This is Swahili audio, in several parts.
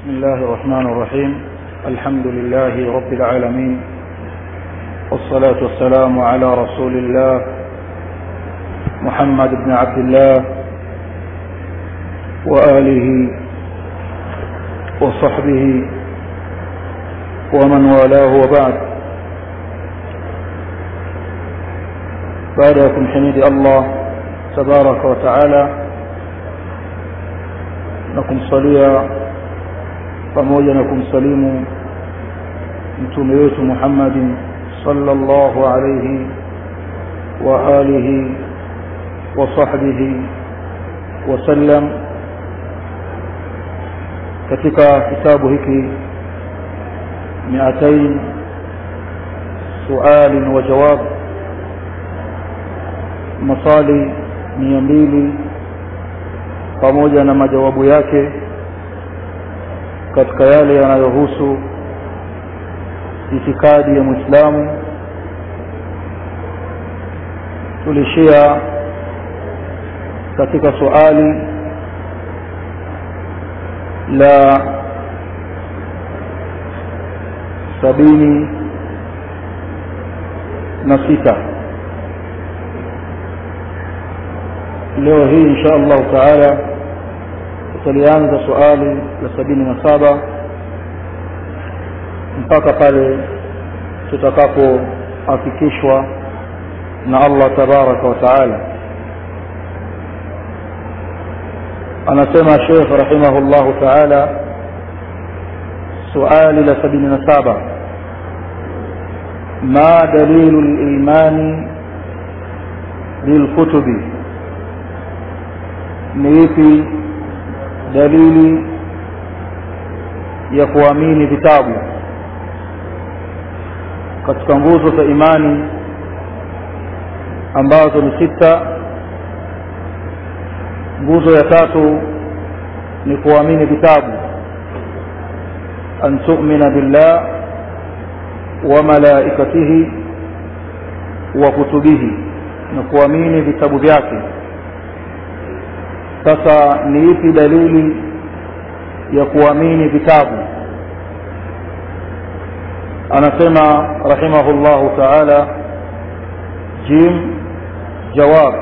بسم الله الرحمن الرحيم الحمد لله رب العالمين والصلاة والسلام على رسول الله محمد بن عبد الله وآله وصحبه ومن والاه وبعد بعدكم حميد الله تبارك وتعالى na kumsalia pamoja na kumsalimu mtume wetu Muhammadin sallallahu alayhi wa alihi wa sahbihi wasallam katika kitabu hiki miatain suali wa jawab masali mia mbili pamoja na majawabu yake katika yale yanayohusu itikadi ya Muislamu tulishia katika suali la sabini na sita leo hii insha allahu taala tutalianza suali la sabini na saba mpaka pale tutakapoafikishwa na allah tabaraka wa taala anasema shekh rahimahu llahu taala suali la sabini na saba ma dalilu limani lilkutubi ni ipi dalili ya kuamini vitabu katika nguzo za imani ambazo ni sita nguzo ya tatu ni kuamini vitabu an tu'mina billah wa malaikatihi wa kutubihi na kuamini vitabu vyake sasa ni ipi dalili ya kuamini vitabu anasema rahimahullahu taala jim jawab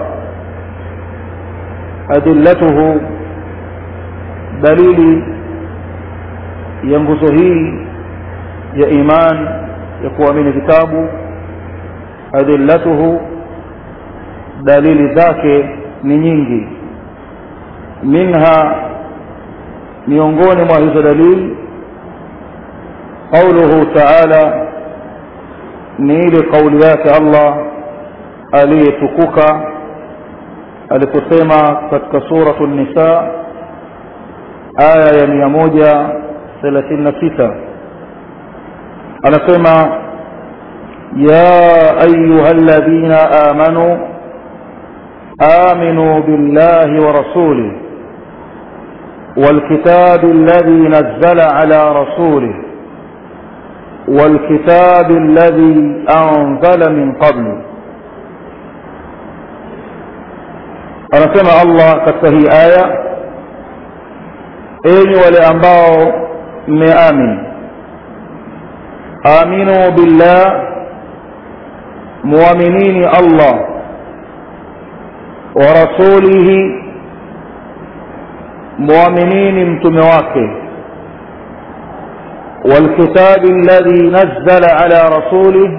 adillatuhu dalili ya nguzo hii ya iman ya kuamini vitabu adillatuhu dalili zake ni nyingi منها miongoni mwa hizo dalili qauluhu taala ni ile kauli yake allah aliyetukuka aliposema katika suratu nisa aya ya mia moja thelathini na sita anasema ya ayuha ladhina amanu آمنوا بالله ورسوله والكتاب الذي نزل على رسوله والكتاب الذي أنزل من قبل anasema allah katika hii aya enyi wale ambao mmeamini aminu billah muaminini allah wa rasulihi muaminini mtume wake والكتاب الذي نزل على رسوله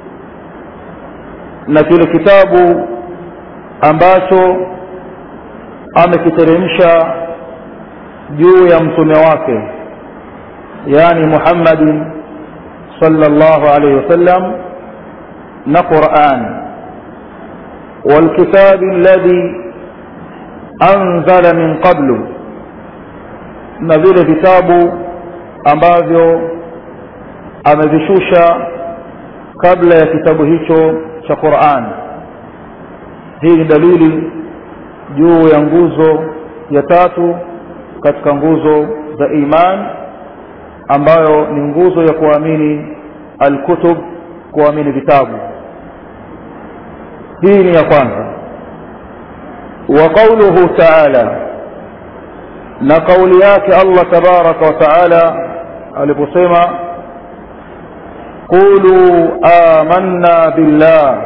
na kile kitabu ambacho amekiteremsha juu ya mtume wake yani Muhammadin sallallahu alayhi wasallam na Qur'an والكتاب الذي أنزل من قبل na vile vitabu ambavyo amevishusha kabla ya kitabu hicho cha Qur'an hii ni dalili juu ya nguzo ya tatu katika nguzo za iman ambayo ni nguzo ya kuamini alkutub kuamini vitabu hii ni ya kwanza wa qawluhu ta'ala na kauli yake allah tabaraka wa taala aliposema qulu amanna billah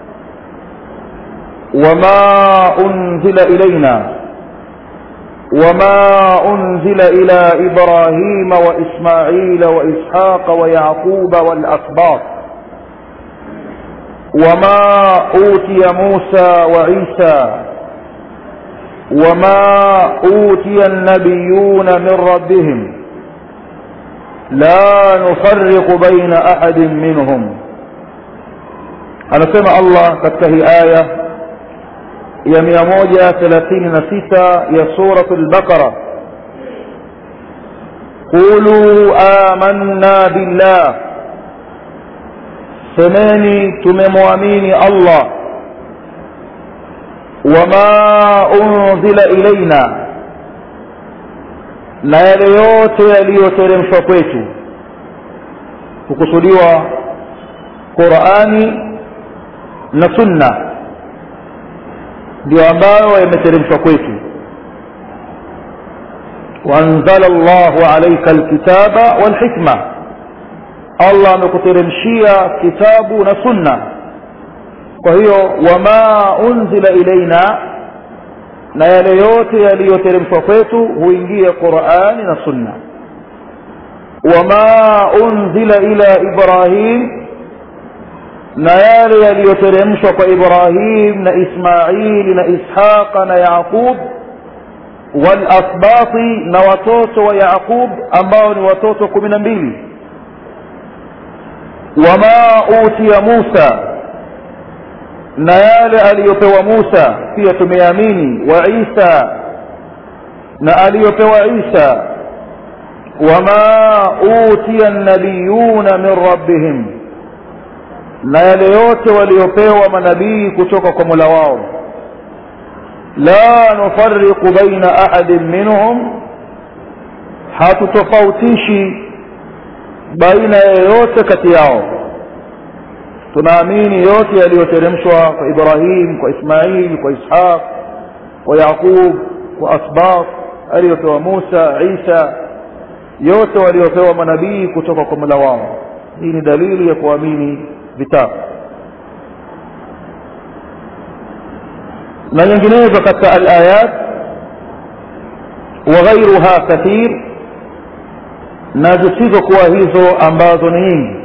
wama unzila ilaina وما أنزل إلى إبراهيم وإسماعيل وإسحاق ويعقوب والأسباط وما أوتي موسى وعيسى وما أوتي النبيون من ربهم لا نفرق بين أحد منهم أنا سمع الله كتهي آية ya mia moja thelathini na sita ya suratu lbaqara qulu amanna billah semeni tumemwamini allah wama unzila ilaina na yale yote yaliyoteremshwa kwetu kukusudiwa qurani na sunna ndio ambayo yameteremshwa kwetu waanzala llahu alaika alkitaba walhikma allah amekuteremshia kitabu na sunna kwa hiyo wama unzila ilaina na yale yote yaliyoteremshwa kwetu huingia qurani na sunna wama unzila ila ibrahim na yale yaliyoteremshwa kwa ibrahim na ismaili na ishaqa na yaqub walasbati na watoto wa yaqub ambao ni watoto kumi na mbili wama utiya musa na yale aliyopewa musa pia tumeamini wa isa na aliyopewa isa wama utiya nabiyuna min rabbihim na yale yote waliopewa manabii kutoka kwa mola wao la nufariqu baina ahadin minhum hatutofautishi baina yeyote kati yao tunaamini yote yaliyoteremshwa kwa ibrahim kwa ismail kwa ishaq kwa yaqub kwa asbaq aliyopewa musa isa yote waliopewa manabii kutoka kwa mola wao hii ni dalili ya kuamini vitabu na nyinginezo katika alayat wa ghairuha kathir na zisizokuwa hizo ambazo ni nyingi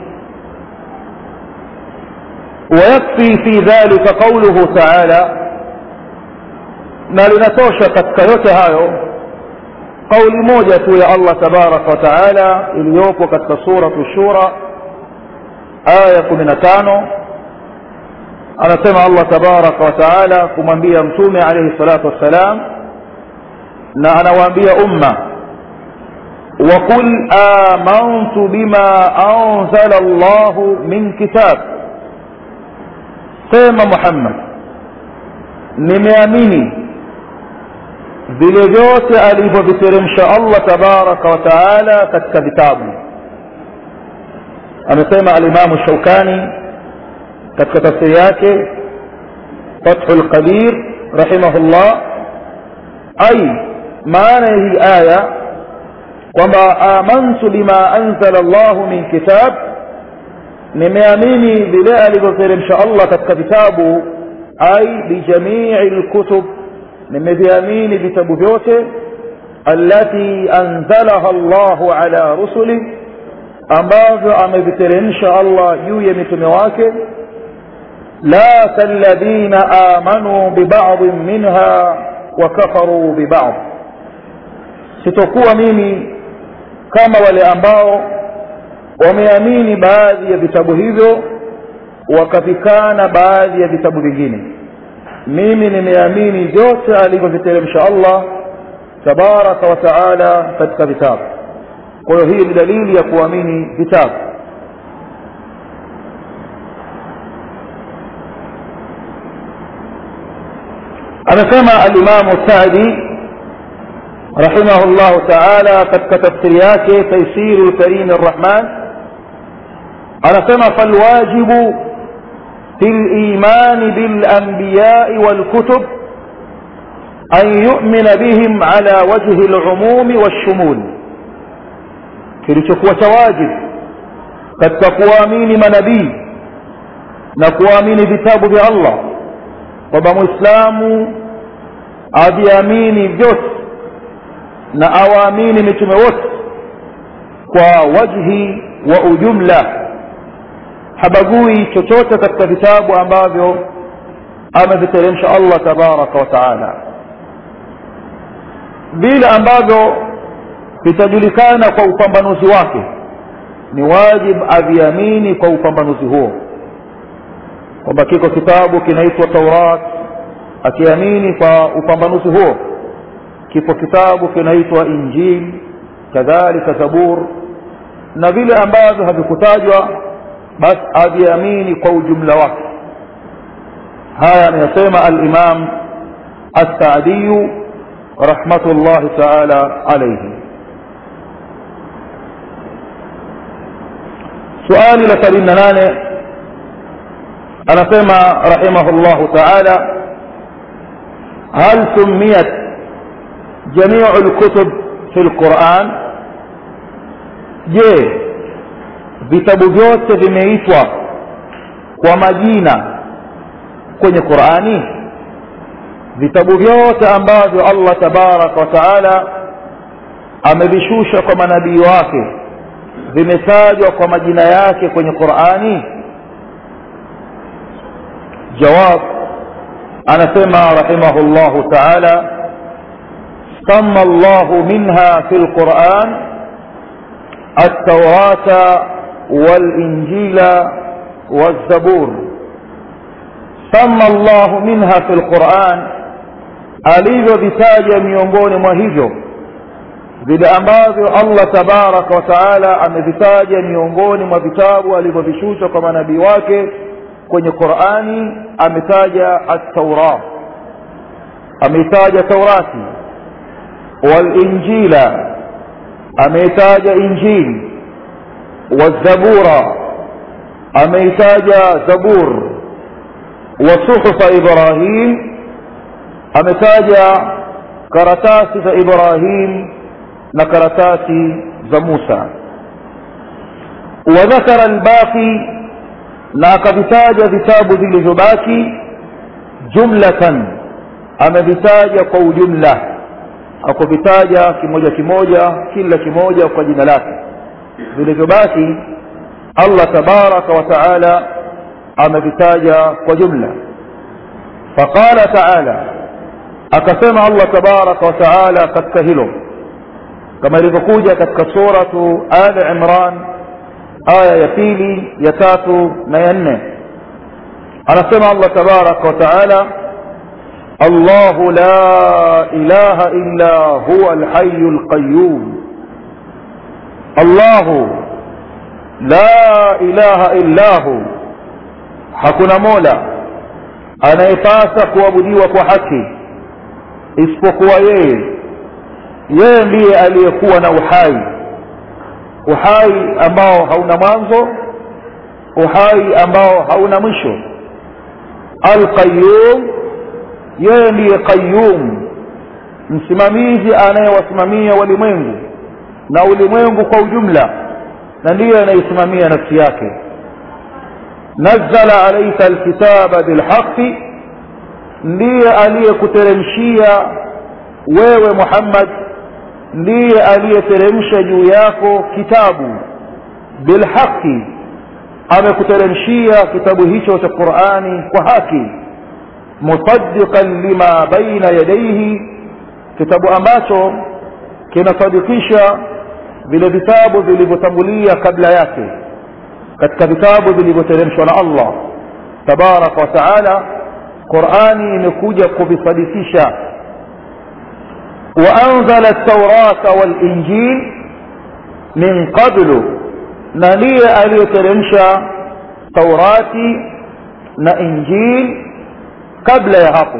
ويكفي في ذلك قوله تعالى na linatosha katika yote hayo kauli moja tu ya allah tabaraka wa taala iliyopo katika suratu shura aya kumi na tano anasema allah tabaraka wa taala kumwambia mtume alaihi salatu wassalam na anawaambia umma وقل آمنت بما أنزل الله من كتاب سيما محمد nimeamini vile vyote alivyoviteremsha allah tabaraka wa taala katika vitabu amesema alimamu shaukani katika tafsiri yake fathu lqadir rahimahullah ai maana ya hii aya kwamba amantu bima anzala llahu min kitab nimeamini vile alivyoteremsha allah katika vitabu ai bijamii lkutub nimeviamini vitabu vyote allati anzalaha llahu ala rusulih ambavyo ameviteremsha allah juu ya mitume wake la kalladhina amanuu bibadin minha wakafaruu bibad sitokuwa mimi kama wale ambao wameamini baadhi ya vitabu hivyo wakavikana baadhi ya vitabu vingine mimi nimeamini vyote alivyoviteremsha allah tabaraka wa taala katika vitabu kwa hiyo hii ni dalili ya kuamini vitabu anasema alimamu sadi رحمه الله تعالى katika tafsiri yake تيسير الكريم الرحمن anasema فالواجب في الإيمان بالأنبياء والكتب an yu'mina bihim ala wajhi al-umumi wash-shumul kilichokuwa cha wajibu katika kuwaamini manabii na kuamini vitabu vya Allah kwamba muislamu aviamini vyote na awaamini mitume wote kwa wajhi wa ujumla habagui chochote katika vitabu ambavyo ameviteremsha Allah tabaraka wa taala vile ambavyo vitajulikana kwa upambanuzi wake ni wajib aviamini kwa upambanuzi huo kwamba kiko kitabu kinaitwa Taurat akiamini kwa upambanuzi huo kipo kitabu kinaitwa Injili kadhalika Zabur na vile ambavyo havikutajwa basi aviamini kwa ujumla wake haya anayasema al-Imam As-Sa'di rahmatullahi ta'ala alayhi suali la 78 anasema rahimahullahu ta'ala hal sumiyat jami'u al-kutub fi al-Qur'an je vitabu vyote vimeitwa kwa majina kwenye Qur'ani vitabu vyote ambavyo Allah tabarak wa taala amevishusha kwa manabii wake vimetajwa kwa majina yake kwenye Qur'ani jawab anasema rahimahullahu ta'ala samma Allah minha fil Qur'an التوراة والإنجيل والزبور سمى الله منها في القرآن alivyovitaja miongoni mwa hivyo vile ambavyo Allah tabaraka wa taala amevitaja miongoni mwa vitabu alivyovishusha kwa manabii wake kwenye Qur'ani ametaja at-Taurah ameitaja Taurati wal-Injila ameitaja Injili wazabura ameitaja Zabur wa suhufa Ibrahim ametaja karatasi za Ibrahim na karatasi za Musa وذكر الباقي na akavitaja vitabu vilivyobaki jumlatan amevitaja kwa ujumla akuvitaja kimoja kimoja kila kimoja kwa jina lake vilivyobaki Allah tabaraka wa taala amevitaja kwa jumla faqala taala akasema Allah tabaraka wa taala katika hilo kama ilivyokuja katika suratu Ali Imran aya ya pili ya tatu na ya nne anasema Allah tabaraka wa taala الله لا إله إلا هو الحي القيوم الله لا إله إلا هو hakuna mola anayepasa kuabudiwa kwa haki isipokuwa yeye yeye ndiye aliyekuwa na uhai uhai ambao hauna mwanzo uhai ambao hauna mwisho alqayyum yeye ndiye qayyum msimamizi anayewasimamia walimwengu na ulimwengu kwa ujumla na ndiye anayesimamia nafsi yake nazzala alayka alkitaba bilhaqqi ndiye aliyekuteremshia wewe Muhammad ndiye aliyeteremsha juu yako kitabu bilhaqqi amekuteremshia kitabu hicho cha Qur'ani kwa haki musaddiqan lima baina yadayhi kitabu ambacho kinasadikisha vile vitabu vilivyotangulia kabla yake katika vitabu vilivyoteremshwa na Allah tabaraka wa taala Qur'ani imekuja kuvisadikisha وأنزل التوراة والإنجيل من قبل نلي ألي ترمشا توراتي na injil kabla ya hapo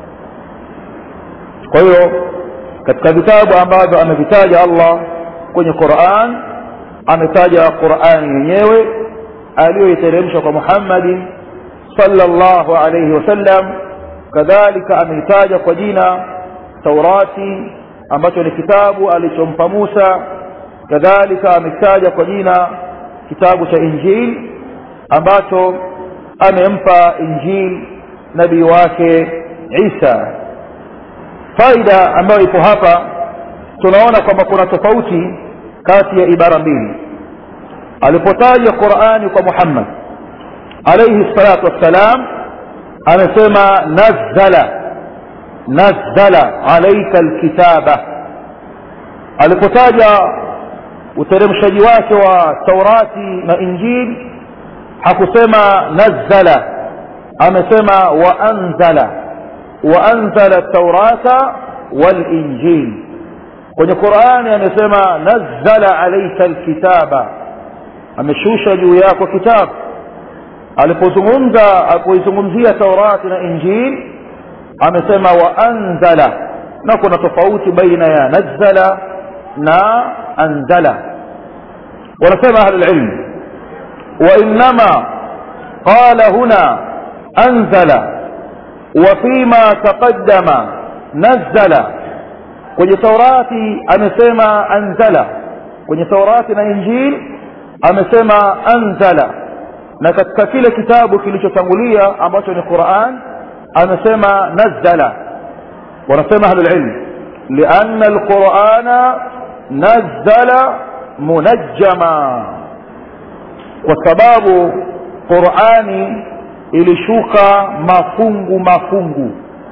kwa hiyo katika vitabu ambavyo amevitaja Allah kwenye Qur'an ametaja Qur'an yenyewe aliyoiteremsha kwa Muhammad sallallahu alayhi wasallam kadhalika ameitaja kwa jina taurati ambacho ni kitabu alichompa musa kadhalika amekitaja kwa jina kitabu cha injil ambacho amempa injil nabii wake isa faida ambayo ipo hapa tunaona kwamba kuna tofauti kati ya ibara mbili alipotaja qurani kwa muhammad alaihi salatu wassalam amesema nazzala nazzala alaika alkitaba alipotaja uteremshaji wake wa taurati na injili hakusema nazzala amesema waanzala waanzala taurata walinjil kwenye qurani amesema nazzala alaika alkitaba ameshusha juu yako kitabu alipozungumza alipoizungumzia taurati na injili amesema waanzala na kuna tofauti baina ya nazzala na anzala wanasema ahlulilm وإنما قال هنا أنزل وفيما تقدم نزل kwenye taurati amesema anzala kwenye taurati na injili amesema anzala na katika kile kitabu kilichotangulia ambacho ni quran amesema nazzala wanasema ahlulilm lianna alqurana nazzala munajjama kwa sababu qurani ilishuka mafungu mafungu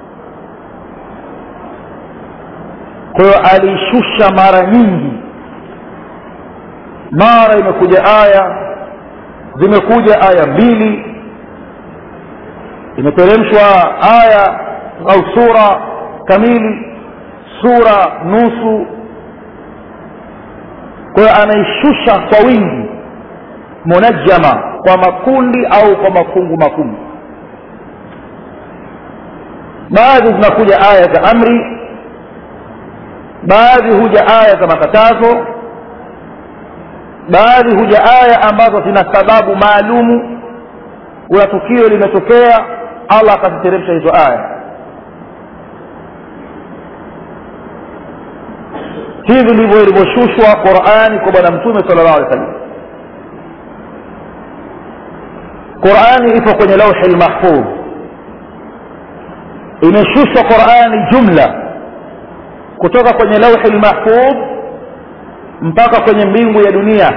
kwa hiyo alishusha mara nyingi mara imekuja aya zimekuja aya mbili imeteremshwa aya au sura kamili sura nusu kwa hiyo anaishusha kwa wingi munajjama kwa makundi au kwa mafungu mafungu baadhi zinakuja aya za amri baadhi huja aya za makatazo baadhi huja aya ambazo zina sababu maalumu kuna tukio limetokea allah akaziteremsha hizo aya hivi ndivyo ilivyoshushwa qurani kwa bwana mtume sala llahu alih wa sallam qurani ipo kwenye lauhi lmahfudh imeshushwa qurani jumla kutoka kwenye lauhi lmahfudh mpaka kwenye mbingu ya dunia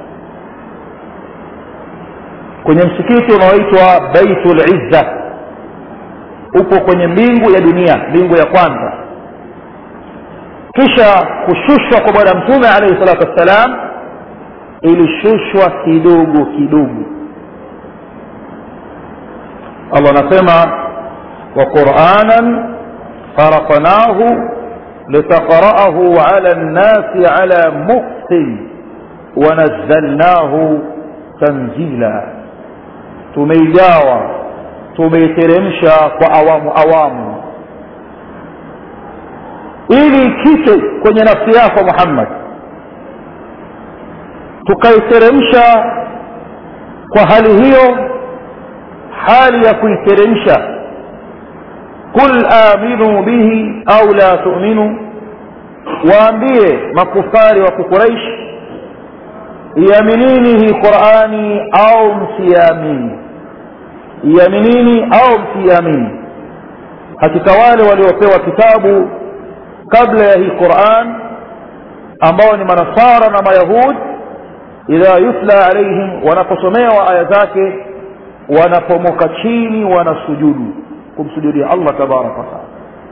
kwenye msikiti unaoitwa baitul izza upo kwenye mbingu ya dunia mbingu ya kwanza kisha kushushwa kwa bwana mtume alaihi salatu wassalam ilishushwa kidogo kidogo allah anasema wa quranan faraqnahu litaqra'ahu ala nnasi ala muktin wanazalnahu tanzila tumeigawa tumeiteremsha kwa awamu awamu ili kite kwenye nafsi yako muhammad tukaiteremsha kwa hali hiyo hali ya kuiteremsha qul aminu bihi au la tu'minu waambie makufari wa kukuraish iaminini hii qurani au msiamini iaminini au msiamini hakika wale waliopewa kitabu kabla ya hii quran ambao ni manasara na mayahud idha yutla alaihim wanaposomewa aya zake wanapomoka chini wanasujudu kumsujudia allah tabaraka wataala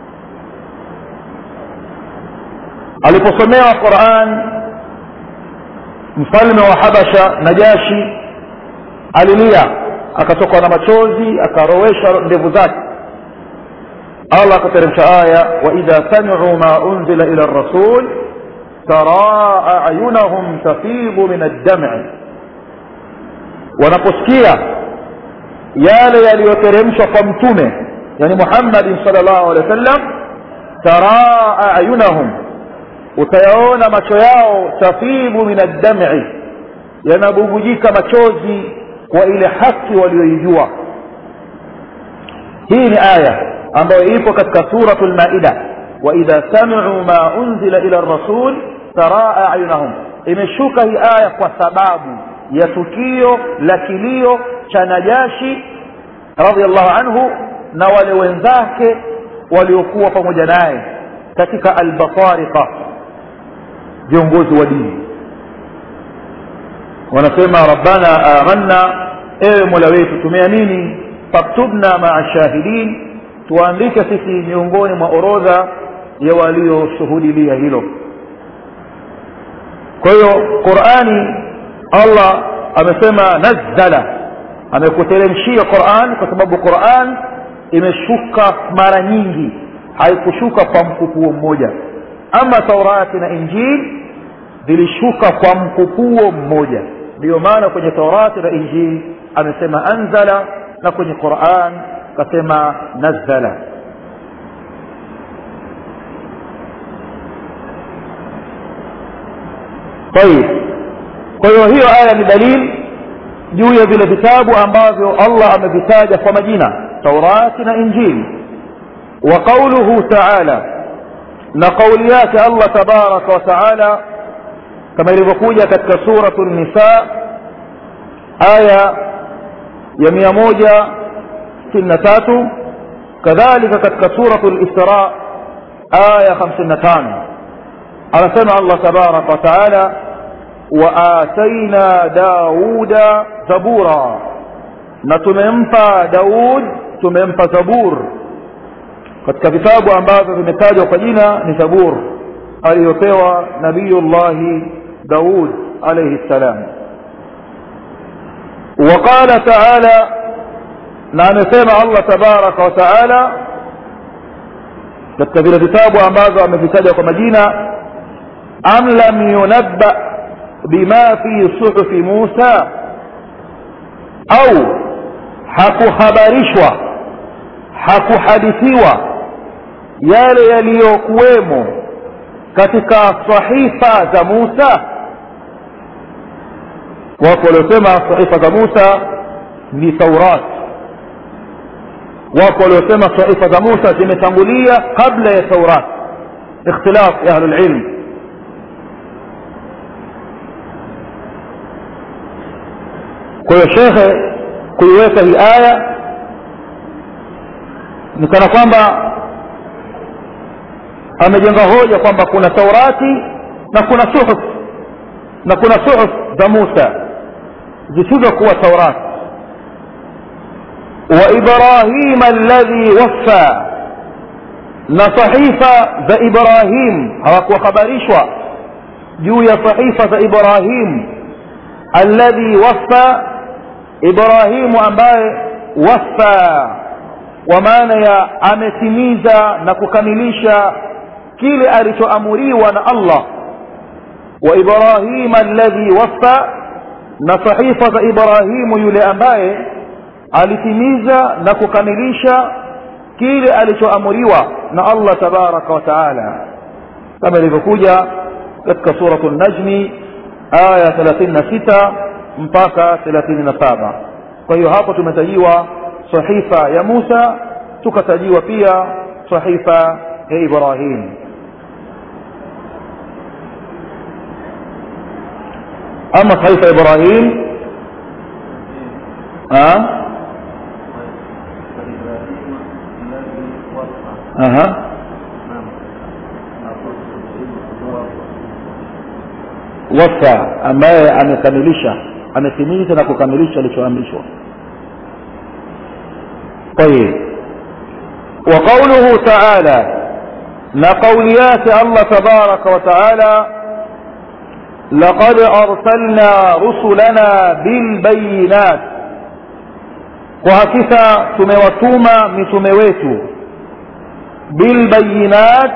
aliposomewa quran mfalme wa habasha najashi alilia akatokwa na machozi akarowesha ndevu zake allah akateremsha aya waidha samicu ma unzila ila rasul taraa ayunahum tafidhu min addam'i wanaposikia yale yaliyoteremshwa kwa mtume yani muhammadin sal llahu alehi wa sallam taraa ayunahum utayaona macho yao tafidhu min addam'i yanabubujika machozi kwa ile haki walioijua hii ni aya ambayo ipo katika suratu lmaida waidha samiu ma unzila ila rasul taraa ayunahum imeshuka hii aya kwa sababu ya tukio la kilio cha najashi radiallahu anhu na wale wenzake waliokuwa pamoja naye katika albatariqa viongozi wa dini wanasema rabbana amanna ewe mola wetu tumeamini faktubna maa shahidin tuandike sisi miongoni mwa orodha ya walioshuhudilia hilo kwa hiyo qurani allah amesema nazzala amekuteremshia quran kwa sababu quran imeshuka mara nyingi haikushuka kwa mkupuo mmoja ama taurati na injili zilishuka kwa mkupuo mmoja ndiyo maana kwenye taurati na injili amesema anzala na kwenye quran kasema nazzala طيب kwa hiyo hiyo aya ni dalili juu ya vile vitabu ambavyo allah amevitaja kwa majina taurati na injili wa qauluhu taala na kauli yake allah tabaraka wa taala kama ilivyokuja katika suratu nisa aya ya mia moja sitini na tatu kadhalika katika suratu lisra aya hamsini na tano anasema allah tabaraka wa taala waataina dauda zabura na tumempa daud tumempa zabur katika vitabu ambavyo vimetajwa kwa jina ni zabur aliyopewa nabiyullahi daud alaihi ssalam وقال تعالى نعم سمع الله تبارك وتعالى katika vile vitabu ambavyo amevitaja kwa majina am lam yunabba bima fi suhufi musa au hakuhabarishwa hakuhadithiwa yale yaliyokuwemo katika sahifa za musa wako waliosema sahifa za musa ni taurat wako waliosema sahifa za musa zimetangulia kabla ya taurat ikhtilaf ya ahlulilm kwa hiyo shekhe kuiweka hii aya ni kana kwamba amejenga hoja kwamba kuna taurati na kuna suhuf na kuna suhuf za musa zisizokuwa taurat wa ibrahima alladhi waffa na sahifa za ibrahim hawakuhabarishwa juu ya sahifa za ibrahim alladhi waffa ibrahimu ambaye waffa kwa maana ya ametimiza na kukamilisha kile alichoamuriwa na allah wa ibrahima alladhi waffa na sahifa za ibrahimu yule ambaye alitimiza na kukamilisha kile alichoamuriwa na allah tabaraka wa taala kama ilivyokuja katika suratu najmi aya 36 mpaka 37 kwa hiyo hapo tumetajiwa sahifa ya musa tukatajiwa pia sahifa ya ibrahim ama sahifa ya ibrahim ha? Aha. wafa ambaye amekamilisha ametimiza na kukamilisha alichoamrishwa طيب وقوله تعالى na kauli yake Allah tabaraka wa taala laqad arsalna rusulana bilbayinat kwa hakika tumewatuma mitume wetu bilbayinat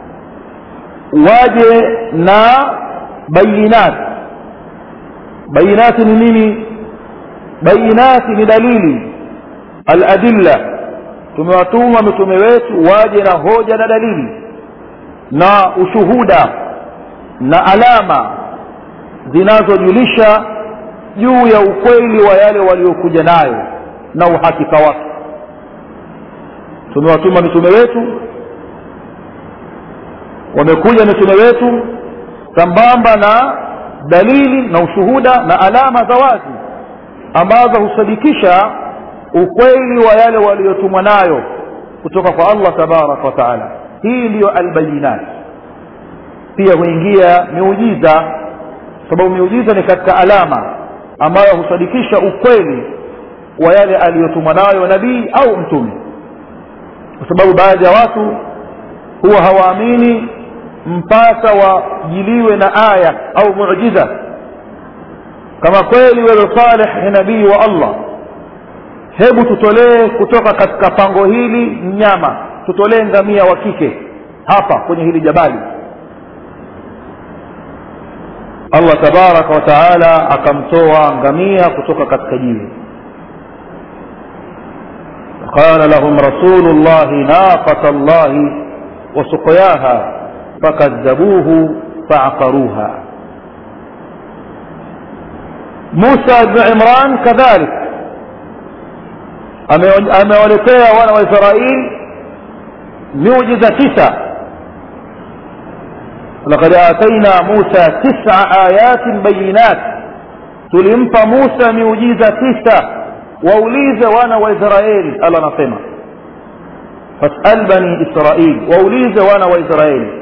waje na bayinat bayinati ni nini bayinati ni dalili aladilla tumewatuma mitume wetu waje na hoja na dalili na ushuhuda na alama zinazojulisha juu ya ukweli wa yale waliokuja nayo na uhakika wake tumewatuma mitume wetu wamekuja mitume wetu sambamba na dalili na ushuhuda na alama za wazi ambazo husadikisha ukweli wa yale waliotumwa nayo kutoka kwa allah tabaraka wa taala hii ndiyo albayinat pia huingia miujiza sababu miujiza ni katika alama ambayo husadikisha ukweli wa yale aliyotumwa nayo nabii au mtume kwa sababu baadhi ya watu huwa hawaamini mpaka wajiliwe na aya au muujiza kama kweli wewe saleh ni nabii wa allah hebu tutolee kutoka katika pango hili mnyama tutolee ngamia wa kike hapa kwenye hili jabali allah tabaraka wa taala akamtoa ngamia kutoka katika jiwe قال لهم رسول الله ناقة الله وسقياها فكذبوه فعقروها موسى بن عمران كذلك amewaletea wana wa israil miujiza tisa lakad ataina musa tisa ayatin bayinat tulimpa musa miujiza tisa waulize wana wa israeli allah anasema fasal bani israil waulize wana wa israeli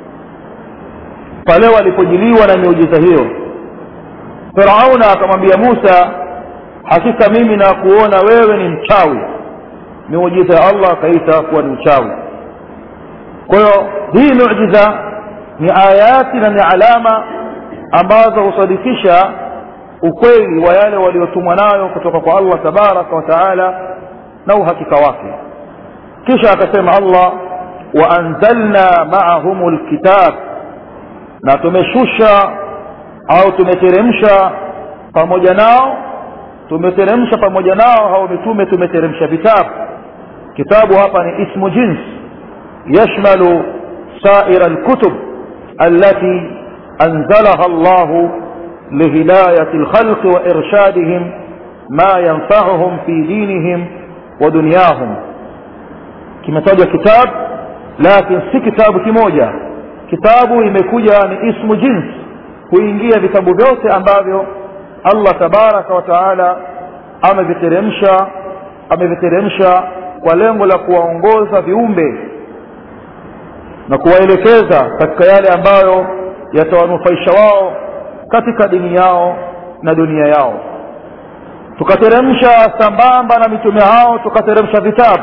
pale walipojiliwa na miujiza hiyo firauna akamwambia musa hakika mimi na kuona wewe ni mchawi miujiza ya allah akaita kuwa ni uchawi kwa hiyo hii miujiza ni ayati na ni alama ambazo husadikisha ukweli wa yale waliotumwa nayo kutoka kwa allah tabaraka wa taala na uhakika wake kisha akasema allah waanzalna maahum lkitab na tumeshusha au tumeteremsha pamoja nao tumeteremsha pamoja nao hao mitume tumeteremsha vitabu kitabu hapa ni ismu jins yashmalu saira lkutub التي أنزلها الله لهداية الخلق وإرشادهم ما ينفعهم في دينهم ودنياهم كما تجد كتاب لكن si kitabu kimoja kitabu imekuja ni ismu jins kuingia vitabu vyote ambavyo allah tabaraka wa taala ameviteremsha ameviteremsha kwa lengo la kuwaongoza viumbe na kuwaelekeza katika yale ambayo yatawanufaisha wao katika dini yao na dunia yao tukateremsha sambamba na mitume hao tukateremsha vitabu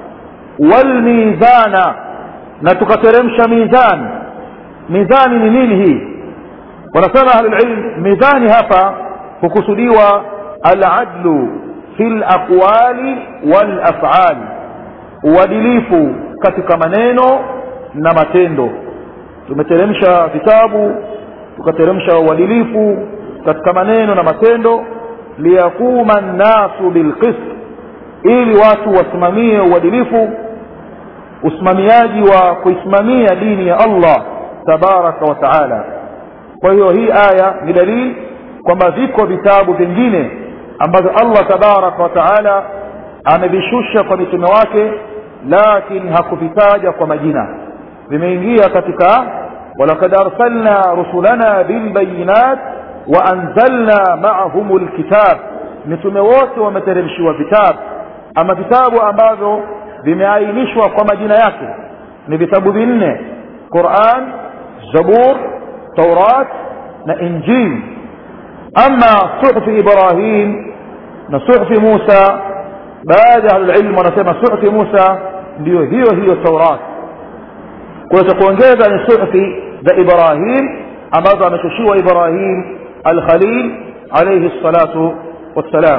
walmizana na tukateremsha mizani mizani ni nini hii wanasema ahlulilm mizani hapa hukusudiwa aladlu fi laqwali walafali uadilifu katika maneno na matendo tumeteremsha vitabu tukateremsha uadilifu katika maneno na matendo liyaquma nnasu bilqist ili watu wasimamie uadilifu usimamiaji wa kuisimamia dini ya allah tabaraka wa taala kwa hiyo hii aya ni dalili kwamba viko vitabu vingine ambavyo allah tabaraka wa taala amevishusha kwa mitume wake lakini hakuvitaja kwa majina vimeingia katika walakad arsalna rusulana bilbayinat waanzalna maahum lkitab mitume wote wameteremshiwa vitabu ama vitabu ambavyo vimeainishwa kwa majina yake ni vitabu vinne quran zabur taurat na injil ama suhfi ibrahim na suhfi musa baadhi ya ahlulilmu wanasema suhfi musa ndiyo hiyo hiyo taurat kwa hiyo cha kuongeza ni suhfi za ibrahim ambazo ameshushiwa ibrahim alkhalil alaihi salatu wassalam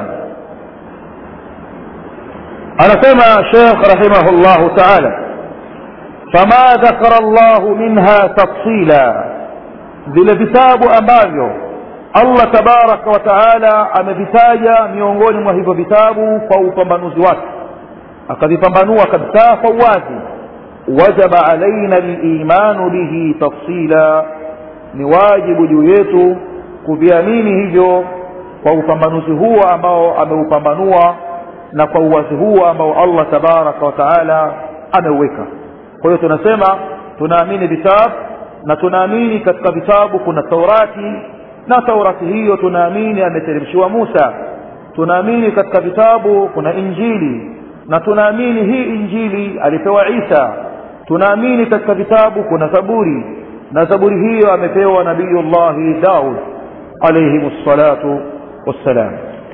anasema shekh rahimahullahu taala fama dhakara llahu minha tafsila vile vitabu ambavyo allah tabaraka wa taala amevitaja miongoni mwa hivyo vitabu kwa upambanuzi wake akavipambanua kabisa kwa uwazi wajaba alaina limanu bihi tafsila ni wajibu juu yetu kuviamini hivyo kwa upambanuzi huo ambao ameupambanua na kwa uwazi huo ambao allah tabaraka wa taala ameuweka kwa hiyo tunasema tunaamini vitabu na tunaamini katika vitabu kuna taurati na taurati hiyo tunaamini ameteremshiwa musa tunaamini katika vitabu kuna injili na tunaamini hii injili alipewa isa tunaamini katika vitabu kuna zaburi na zaburi hiyo amepewa nabiyullahi daud alaihim ssalatu wassalam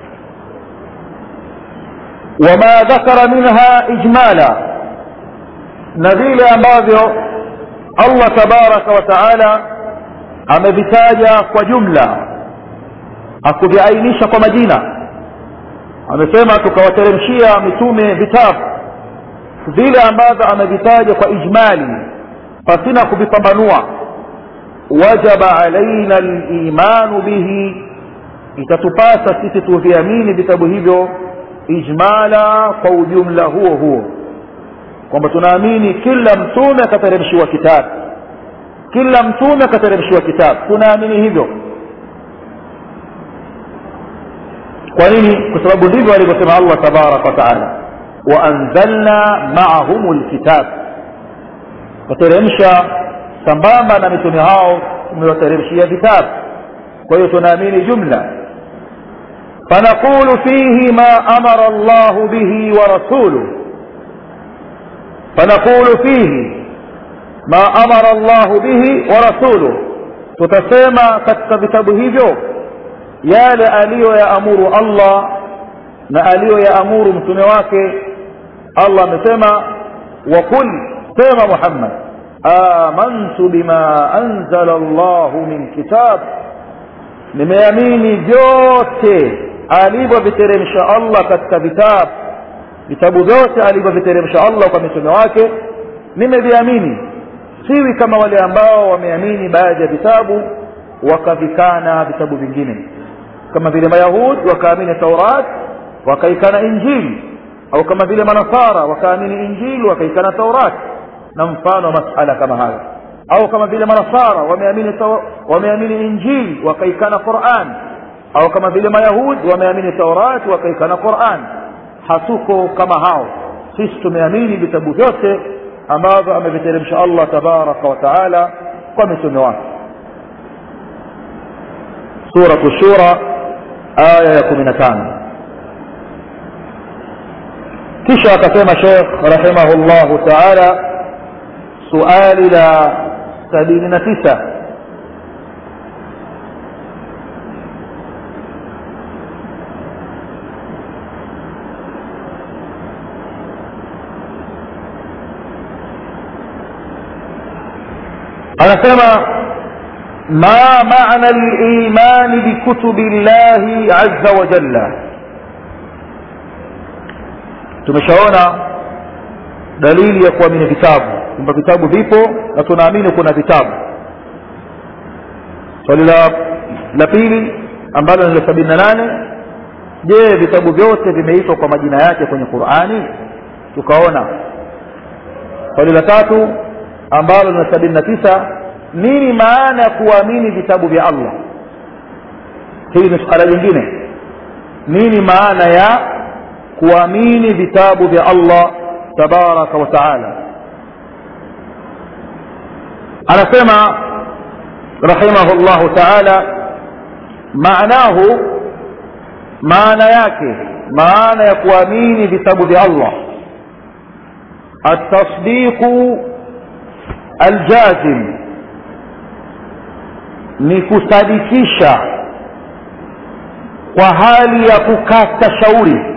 wama dhakara minha ijmala na vile ambavyo allah tabaraka wa taala amevitaja kwa jumla hakuviainisha kwa majina amesema tukawateremshia mitume vitabu vile ambavyo amevitaja kwa ijmali pasina kuvipambanua wajaba alaina limanu bihi itatupasa sisi tuviamini vitabu hivyo ijmala kwa ujumla huo huo kwamba tunaamini kila mtume akateremshiwa kitabu kila mtume akateremshiwa kitabu tunaamini hivyo kwa nini kwa sababu ndivyo alivyosema allah tabaraka wa taala waanzalna maahum lkitab kateremsha sambamba na mitume hao tumewateremshia vitabu kwa hiyo tunaamini jumla fanaqulu fihi ma amara llahu bihi wa rasuluh fanaqulu fihi ma amara llahu bihi wa rasuluh tutasema katika vitabu hivyo yale aliyoyaamuru allah na aliyoyaamuru mtume wake allah amesema waqul sema muhammad amantu bima anzala llahu min kitab nimeamini vyote alivyoviteremsha allah katika vitabu vitabu vyote alivyoviteremsha allah kwa mitume wake nimeviamini siwi kama wale ambao wameamini baadhi ya vitabu wakavikana vitabu vingine kama vile mayahud wakaamini taurat wakaikana injili au kama vile manasara wakaamini injili wakaikana taurat na mfano wa masala kama hayo au kama vile manasara wameamini wameamini injili wakaikana quran au kama vile mayahud wameamini taurat wakaikana quran hatuko kama hao sisi tumeamini vitabu vyote ambavyo ameviteremsha allah tabaraka wa taala kwa mitume wake suratu shura aya ya kumi na tano kisha akasema shekh rahimahullahu taala suali la sabini na tisa anasema ما معنى الإيمان بكتب الله عز وجل tumeshaona dalili ya kuamini vitabu kwamba vitabu vipo na tunaamini kuna vitabu swali la la pili ambalo ni la sabini na nane je vitabu vyote vimeitwa kwa majina yake kwenye qurani tukaona swali la tatu ambalo ni la sabini na tisa nini maana ya kuamini vitabu vya allah hili ni suala lingine nini maana ya kuamini vitabu vya allah tabaraka wa taala anasema rahimahu llahu taala maanahu maana yake maana ya kuamini vitabu vya allah التصديق الجازم ni kusadikisha kwa hali ya kukata shauri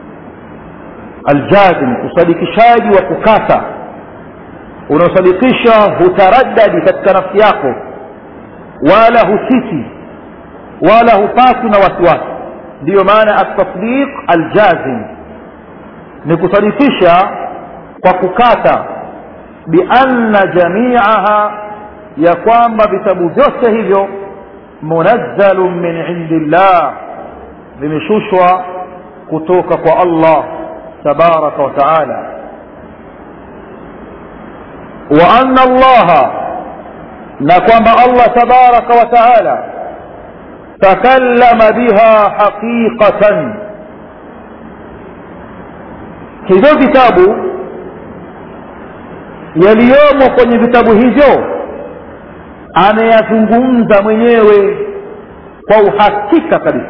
aljazim usadikishaji wa kukata unaosadikisha hutaraddadi katika nafsi yako wala husiti wala hupati na wasiwasi ndiyo maana atasdiq aljazim ni kusadikisha kwa kukata bianna jamiaha ya kwamba vitabu vyote hivyo munazzalun min indillah vimeshushwa kutoka kwa allah tabaraka wa taala wa anna allaha na kwamba allah tabaraka wa taala takallama biha haqiqatan hivyo vitabu yaliyomo kwenye vitabu hivyo ameyazungumza mwenyewe kwa uhakika kabisa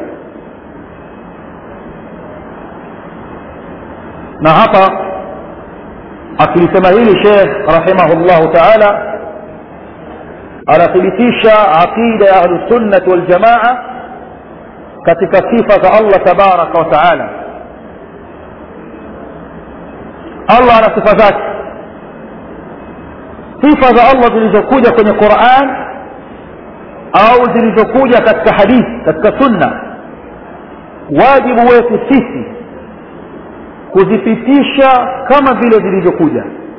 na hapa akilisema hili shekh rahimahullahu taala anathibitisha aqida ya ahlusunnati waljamaa katika sifa za allah tabaraka wa taala allah ana sifa zake sifa za allah zilizokuja kwenye quran au zilizokuja katika hadithi katika sunna wajibu wetu sisi kuzipitisha kama vile zilivyokuja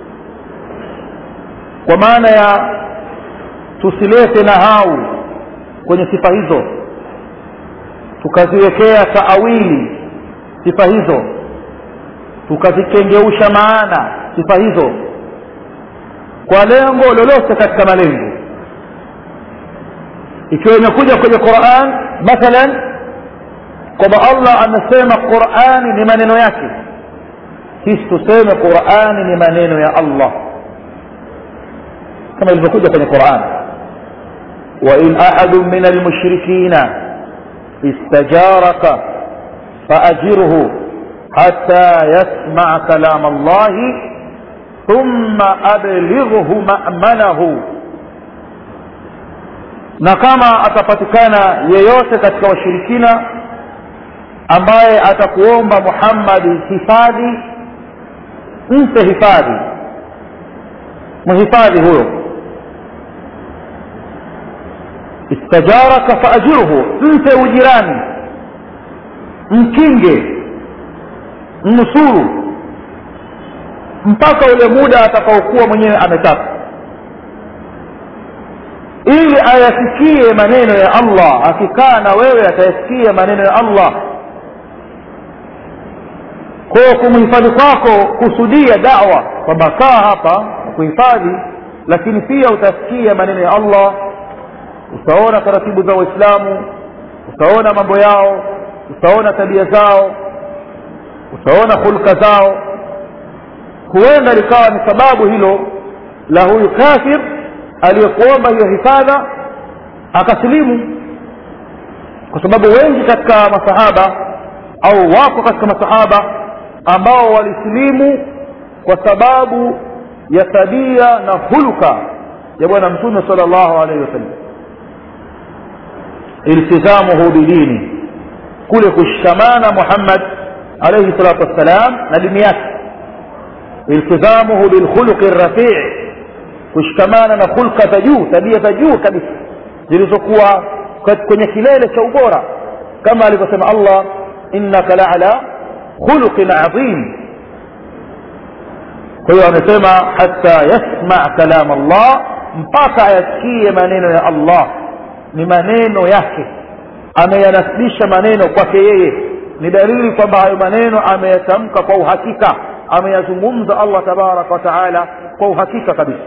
kwa maana ya tusilete nahau kwenye sifa hizo tukaziwekea taawili sifa hizo tukazikengeusha maana sifa hizo kwa lengo lolote katika malengo ikiwa imekuja kwenye quran mathalan kwamba allah amesema qurani ni maneno yake sisi tuseme qurani ni maneno ya allah kama ilivyokuja kwenye quran wain ahadu min almushrikina istajaraka faajirhu حتى يسمع كلام الله ثم أبلغه مأمنه na kama atapatikana yeyote katika washirikina ambaye atakuomba muhammadi hifadhi mpe hifadhi mhifadhi huyo istajaraka faajirhu mpe ujirani mkinge mnusuru mpaka ule muda atakaokuwa mwenyewe ametaka ili ayasikie maneno ya allah akikaa na wewe atayasikia maneno ya allah kwa kumhifadhi kwako kusudia dawa kwamba kaa hapa kuhifadhi lakini pia utasikia maneno ya allah utaona taratibu za waislamu utaona mambo yao utaona tabia zao utaona hulka zao huenda likawa ni sababu hilo la huyu kafir aliyekuomba hiyo hifadha akasilimu kwa sababu wengi katika masahaba au wako katika masahaba ambao walisilimu kwa sababu ya tabia na hulka ya bwana mtume sala llahu alaihi wasallam iltizamuhu bidini kule kushikamana muhammad alaihi salatu wassalam na dini yake iltizamuhu bilkhuluqi rafii kushikamana na hulka za juu tabia za juu kabisa zilizokuwa kwenye kilele cha ubora kama alivyosema allah innaka laala khuluqin adhim kwa hiyo amesema hata yasma kalam allah mpaka ayasikie maneno ya allah ni maneno yake ameyanasibisha maneno kwake yeye ni dalili kwamba hayo maneno ameyatamka kwa uhakika ameyazungumza allah tabaraka wa taala kwa uhakika kabisa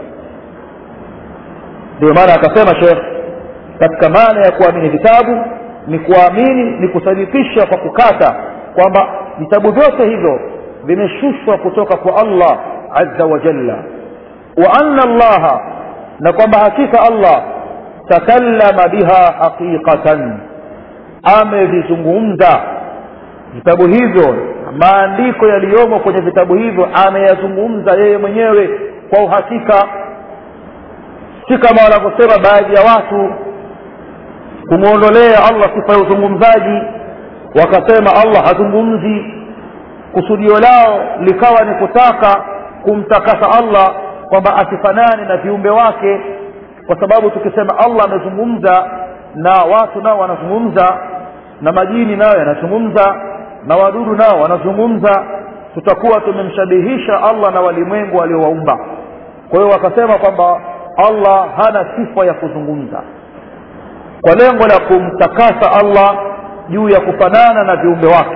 ndio maana akasema shekh katika maana ya kuamini vitabu ni kuamini ni kusadikisha kwa kukata kwamba vitabu vyote hivyo vimeshushwa kutoka kwa allah azza wa jalla wa anna allaha na kwamba hakika allah takallama biha haqiqatan amevizungumza vitabu hivyo maandiko yaliyomo kwenye vitabu hivyo ameyazungumza yeye mwenyewe kwa uhakika si kama wanavyosema baadhi ya watu kumwondolea allah sifa ya uzungumzaji wakasema allah hazungumzi kusudio lao likawa ni kutaka kumtakasa allah kwamba asifanane na viumbe wake kwa sababu tukisema allah amezungumza na watu nao wanazungumza na majini nayo yanazungumza na wadudu nao wanazungumza tutakuwa tumemshabihisha allah na walimwengu aliowaumba kwa hiyo wakasema kwamba allah hana sifa ya kuzungumza kwa lengo la kumtakasa allah juu ya kufanana na viumbe wake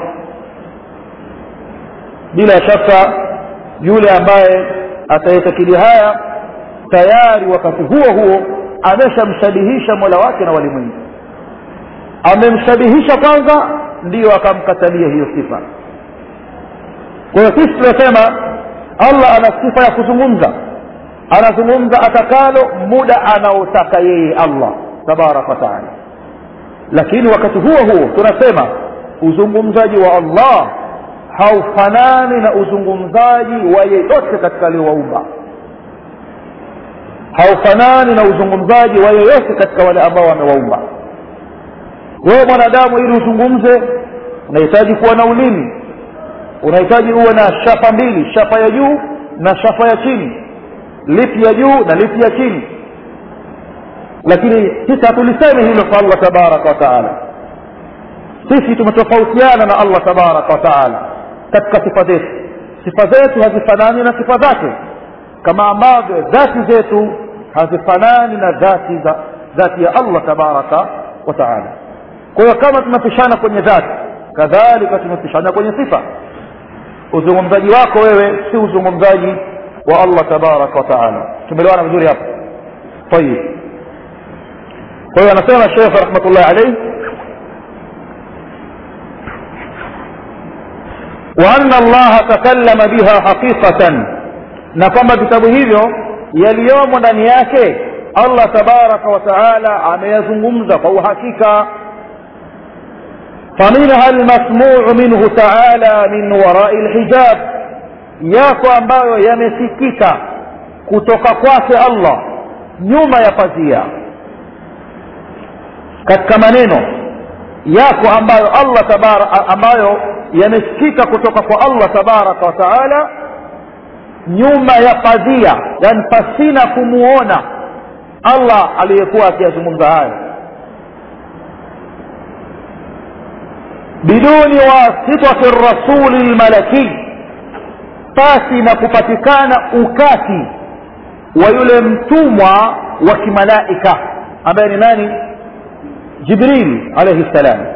bila shaka yule ambaye atayetakidi haya tayari wakati huo huo ameshamshabihisha mola wake na walimwengu amemshabihisha kwanza ndiyo akamkatalia hiyo sifa kwa hiyo sisi tunasema allah ana sifa ya kuzungumza anazungumza atakalo muda anaotaka yeye allah tabaraka wataala lakini wakati huo huo tunasema uzungumzaji wa allah haufanani na uzungumzaji wa yeyote katika aliowaumba haufanani na uzungumzaji wa yeyote katika wale ambao wamewaumba wewe mwanadamu ili uzungumze unahitaji kuwa na ulimi unahitaji uwe na shapa mbili shapa ya juu na shapa ya chini lipi ya juu na lipi ya chini lakini sisi hatulisemi hilo kwa allah tabaraka wa taala sisi tumetofautiana na allah tabaraka wa taala katika sifa zetu sifa zetu hazifanani na sifa zake kama ambavyo dhati zetu hazifanani na dhati za dhati ya allah tabaraka wa taala kwa hiyo kama tunapishana kwenye dhati kadhalika tumepishana kwenye sifa uzungumzaji wako wewe si uzungumzaji wa allah tabaraka wa taala tumeelewana vizuri hapo tayib kwa hiyo anasema shekh rahmatullahi alaihi وأن الله تكلم بها حقيقة na kwamba vitabu hivyo yaliyomo ndani yake allah tabaraka wa taala ameyazungumza kwa uhakika faminha almasmuu minhu taala min warai lhijab yako ambayo yamesikika kutoka kwake allah nyuma ya pazia katika maneno yako ambayo allah tabara, ambayo yamesikika kutoka kwa allah tabaraka wa taala nyuma ya pazia yani pasina kumuona allah aliyekuwa akiyazungumza hayo biduni wasitati rasuli lmalaki pasi na kupatikana ukati wa yule mtumwa wa kimalaika ambaye ni nani jibril alaihi ssalam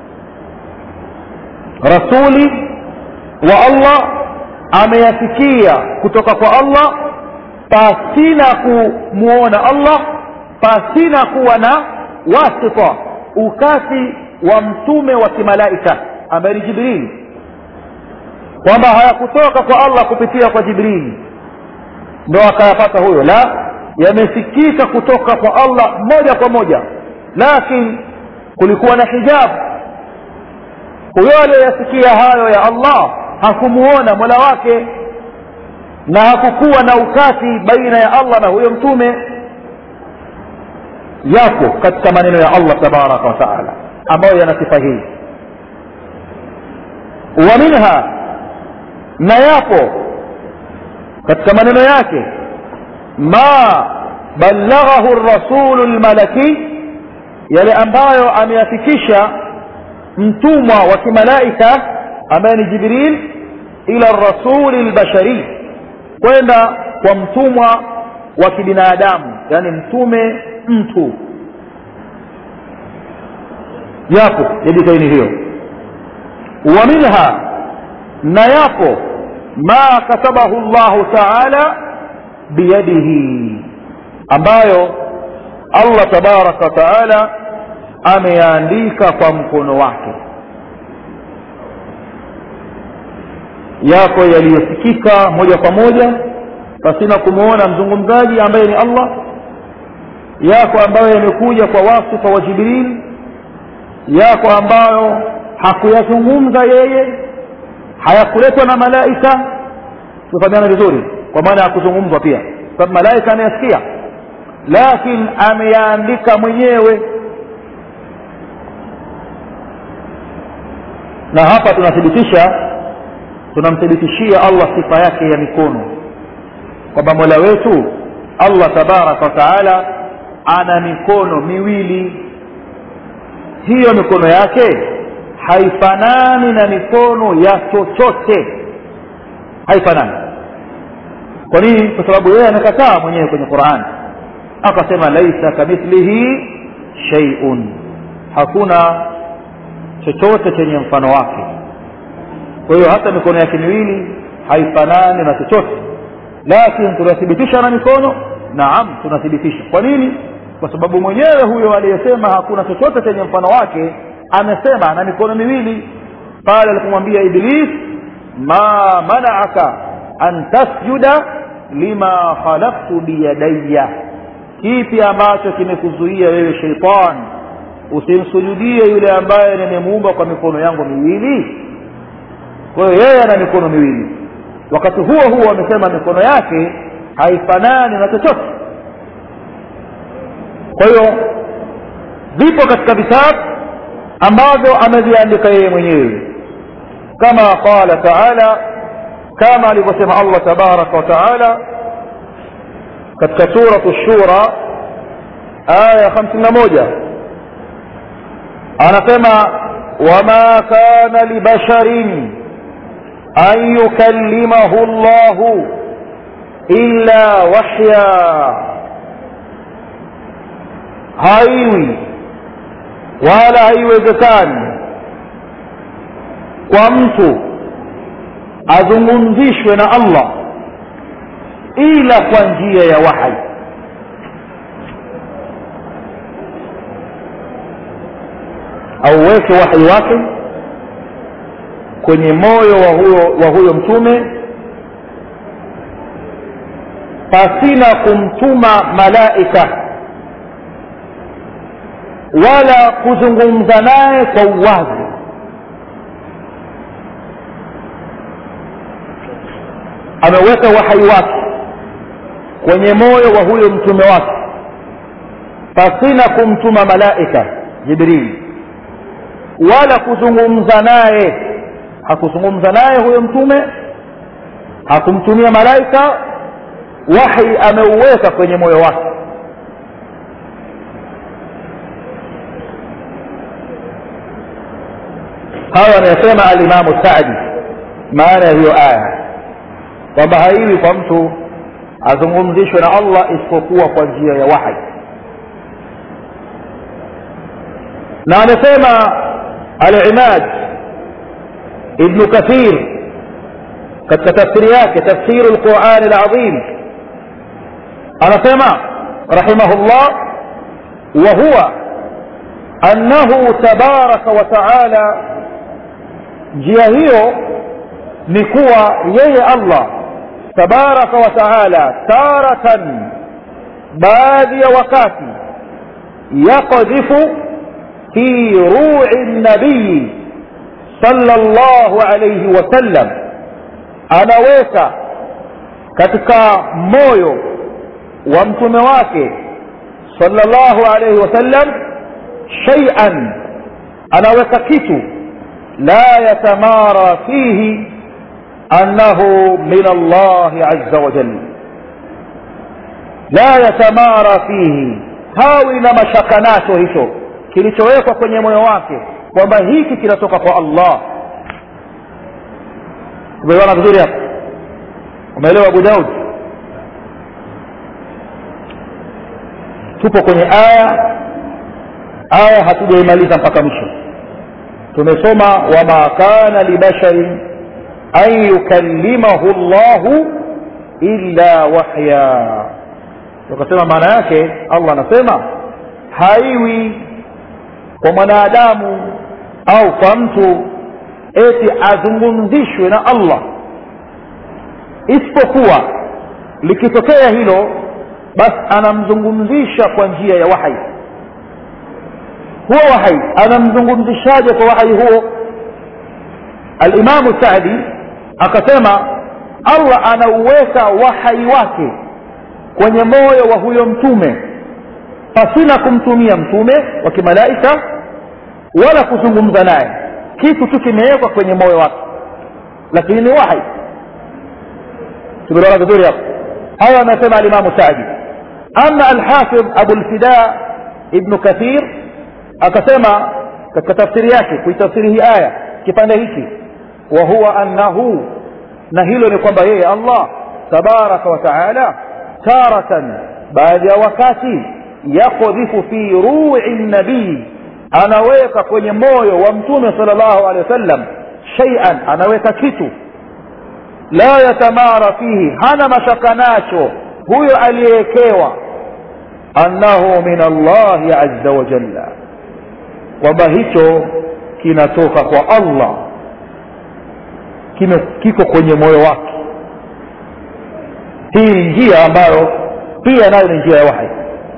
rasuli wa allah ameyasikia kutoka kwa allah pasina kumwona allah pasina kuwa na wasita ukati wa mtume wa kimalaika ambaye ni jibrili kwamba hayakutoka kwa allah kupitia kwa jibrili ndo akayapata huyo la yamesikika kutoka kwa allah moja kwa moja lakini kulikuwa na hijabu huyo aliyoyasikia hayo ya allah hakumuona mola wake na hakukuwa na ukati baina ya allah na huyo mtume yapo katika maneno ya allah tabaraka wa taala ambayo yana sifa hii wa minha na yapo katika maneno yake ma ballaghahu rasulu lmalaki yale ambayo ameyafikisha mtumwa wa kimalaika ambaye ni jibril ila rasuli lbashari kwenda kwa mtumwa wa kibinadamu yani mtume mtu yapo yajitaini hiyo wa minha na yapo ma katabahu llahu taala biyadihi ambayo allah tabaraka wa taala ameyaandika kwa mkono wake yako yaliyosikika moja kwa moja pasina kumwona mzungumzaji ambaye ni allah yako ambayo yamekuja kwa wasifa wa jibril yako ambayo hakuyazungumza yeye hayakuletwa na malaika tufahamiana vizuri kwa maana ya kuzungumzwa pia sababu malaika ameyasikia lakini ameyaandika mwenyewe na hapa tunathibitisha tunamthibitishia allah sifa yake ya mikono kwamba mola wetu allah tabaraka wa taala ana mikono miwili hiyo mikono yake haifanani na mikono ya chochote haifanani kwa nini kwa sababu yeye amekataa mwenyewe kwenye qurani akasema laisa kamithlihi sheiun hakuna chochote chenye mfano wake kwa hiyo hata mikono yake miwili haifanani na chochote lakini tunathibitisha na mikono naam tunathibitisha kwa nini kwa sababu mwenyewe huyo aliyesema hakuna chochote chenye mfano wake amesema na mikono miwili pale alipomwambia iblis ma manaaka an tasjuda lima khalaqtu biyadayya kipi ambacho kimekuzuia wewe sheitan usimsujudie yule ambaye nimemuumba kwa mikono yangu miwili kwa hiyo yeye ana mikono miwili wakati huo huo amesema mikono yake haifanani na chochote kwa hiyo vipo katika vitabu ambavyo ameviandika yeye mwenyewe kama qala taala kama alivyosema allah tabaraka wa taala katika suratu shura aya hamsini na moja anasema wama kana libasharin an yukallimahu llahu illa wahya haiwi wala haiwezekani kwa mtu azungumzishwe na allah ila kwa njia ya wahai auweke wahai wake kwenye moyo wa huyo, wa huyo mtume pasina kumtuma malaika wala kuzungumza naye kwa uwazi ameweka wahai wake kwenye moyo wa huyo mtume wake pasina kumtuma malaika jibrili wala kuzungumza naye hakuzungumza naye huyo mtume hakumtumia malaika wahi ameuweka kwenye moyo wake hayo anayosema alimamu sadi maana ya hiyo aya kwamba haiwi kwa mtu azungumzishwe na allah isipokuwa kwa njia ya wahi na amesema alimad ibnu kathir katika tafsiri yake tafsiru lqurani lazim anasema rahimahullah وهو أنه تبارك وتعالى njia hiyo ni kuwa yeye allah tabaraka wa taala taratan baadhi ya wakati yaqdhifu fi rui nabii sala llahu alaihi wasallam anaweka katika moyo wa mtume wake sala llahu alaihi wasallam shaian anaweka kitu لا يتمارى فيه أنه من الله عز وجل لا يتمارى فيه hawi na mashakanacho hicho kilichowekwa kwenye moyo wake kwamba hiki kinatoka kwa allah umeelewana vizuri hapo umeelewa abu daud tupo kwenye aya aya hatujaimaliza mpaka mwisho tumesoma wama kana libasharin an yukallimahu llahu illa wahya tukasema maana yake allah anasema haiwi kwa mwanadamu au kwa mtu eti azungumzishwe na allah isipokuwa likitokea hilo basi anamzungumzisha kwa njia ya wahai huo wahai anamzungumzishaje kwa wahai huo alimamu sadi akasema allah anauweka wahai wake kwenye moyo wa huyo mtume pasina kumtumia mtume wa kimalaika wala kuzungumza naye kitu tu kimewekwa kwenye moyo wake lakini ni wahai tumeelewana vizuri hapo hayo amesema alimamu sadi ama alhafidh abulfida ibnu kathir akasema katika tafsiri yake kuitafsiri hii aya kipande hiki wa huwa annahu na hilo ni kwamba yeye allah tabaraka wa taala taratan baadhi ya wakati yakodhifu fi rui nabii anaweka kwenye moyo wa mtume sal llahu alehi wasallam shaian anaweka kitu la yatamara fihi hana mashaka nacho huyo aliyewekewa annahu min allahi aza wajalla kwamba hicho kinatoka kwa allah kime kiko kwenye moyo wake hii ni njia ambayo pia nayo ni njia ya wahi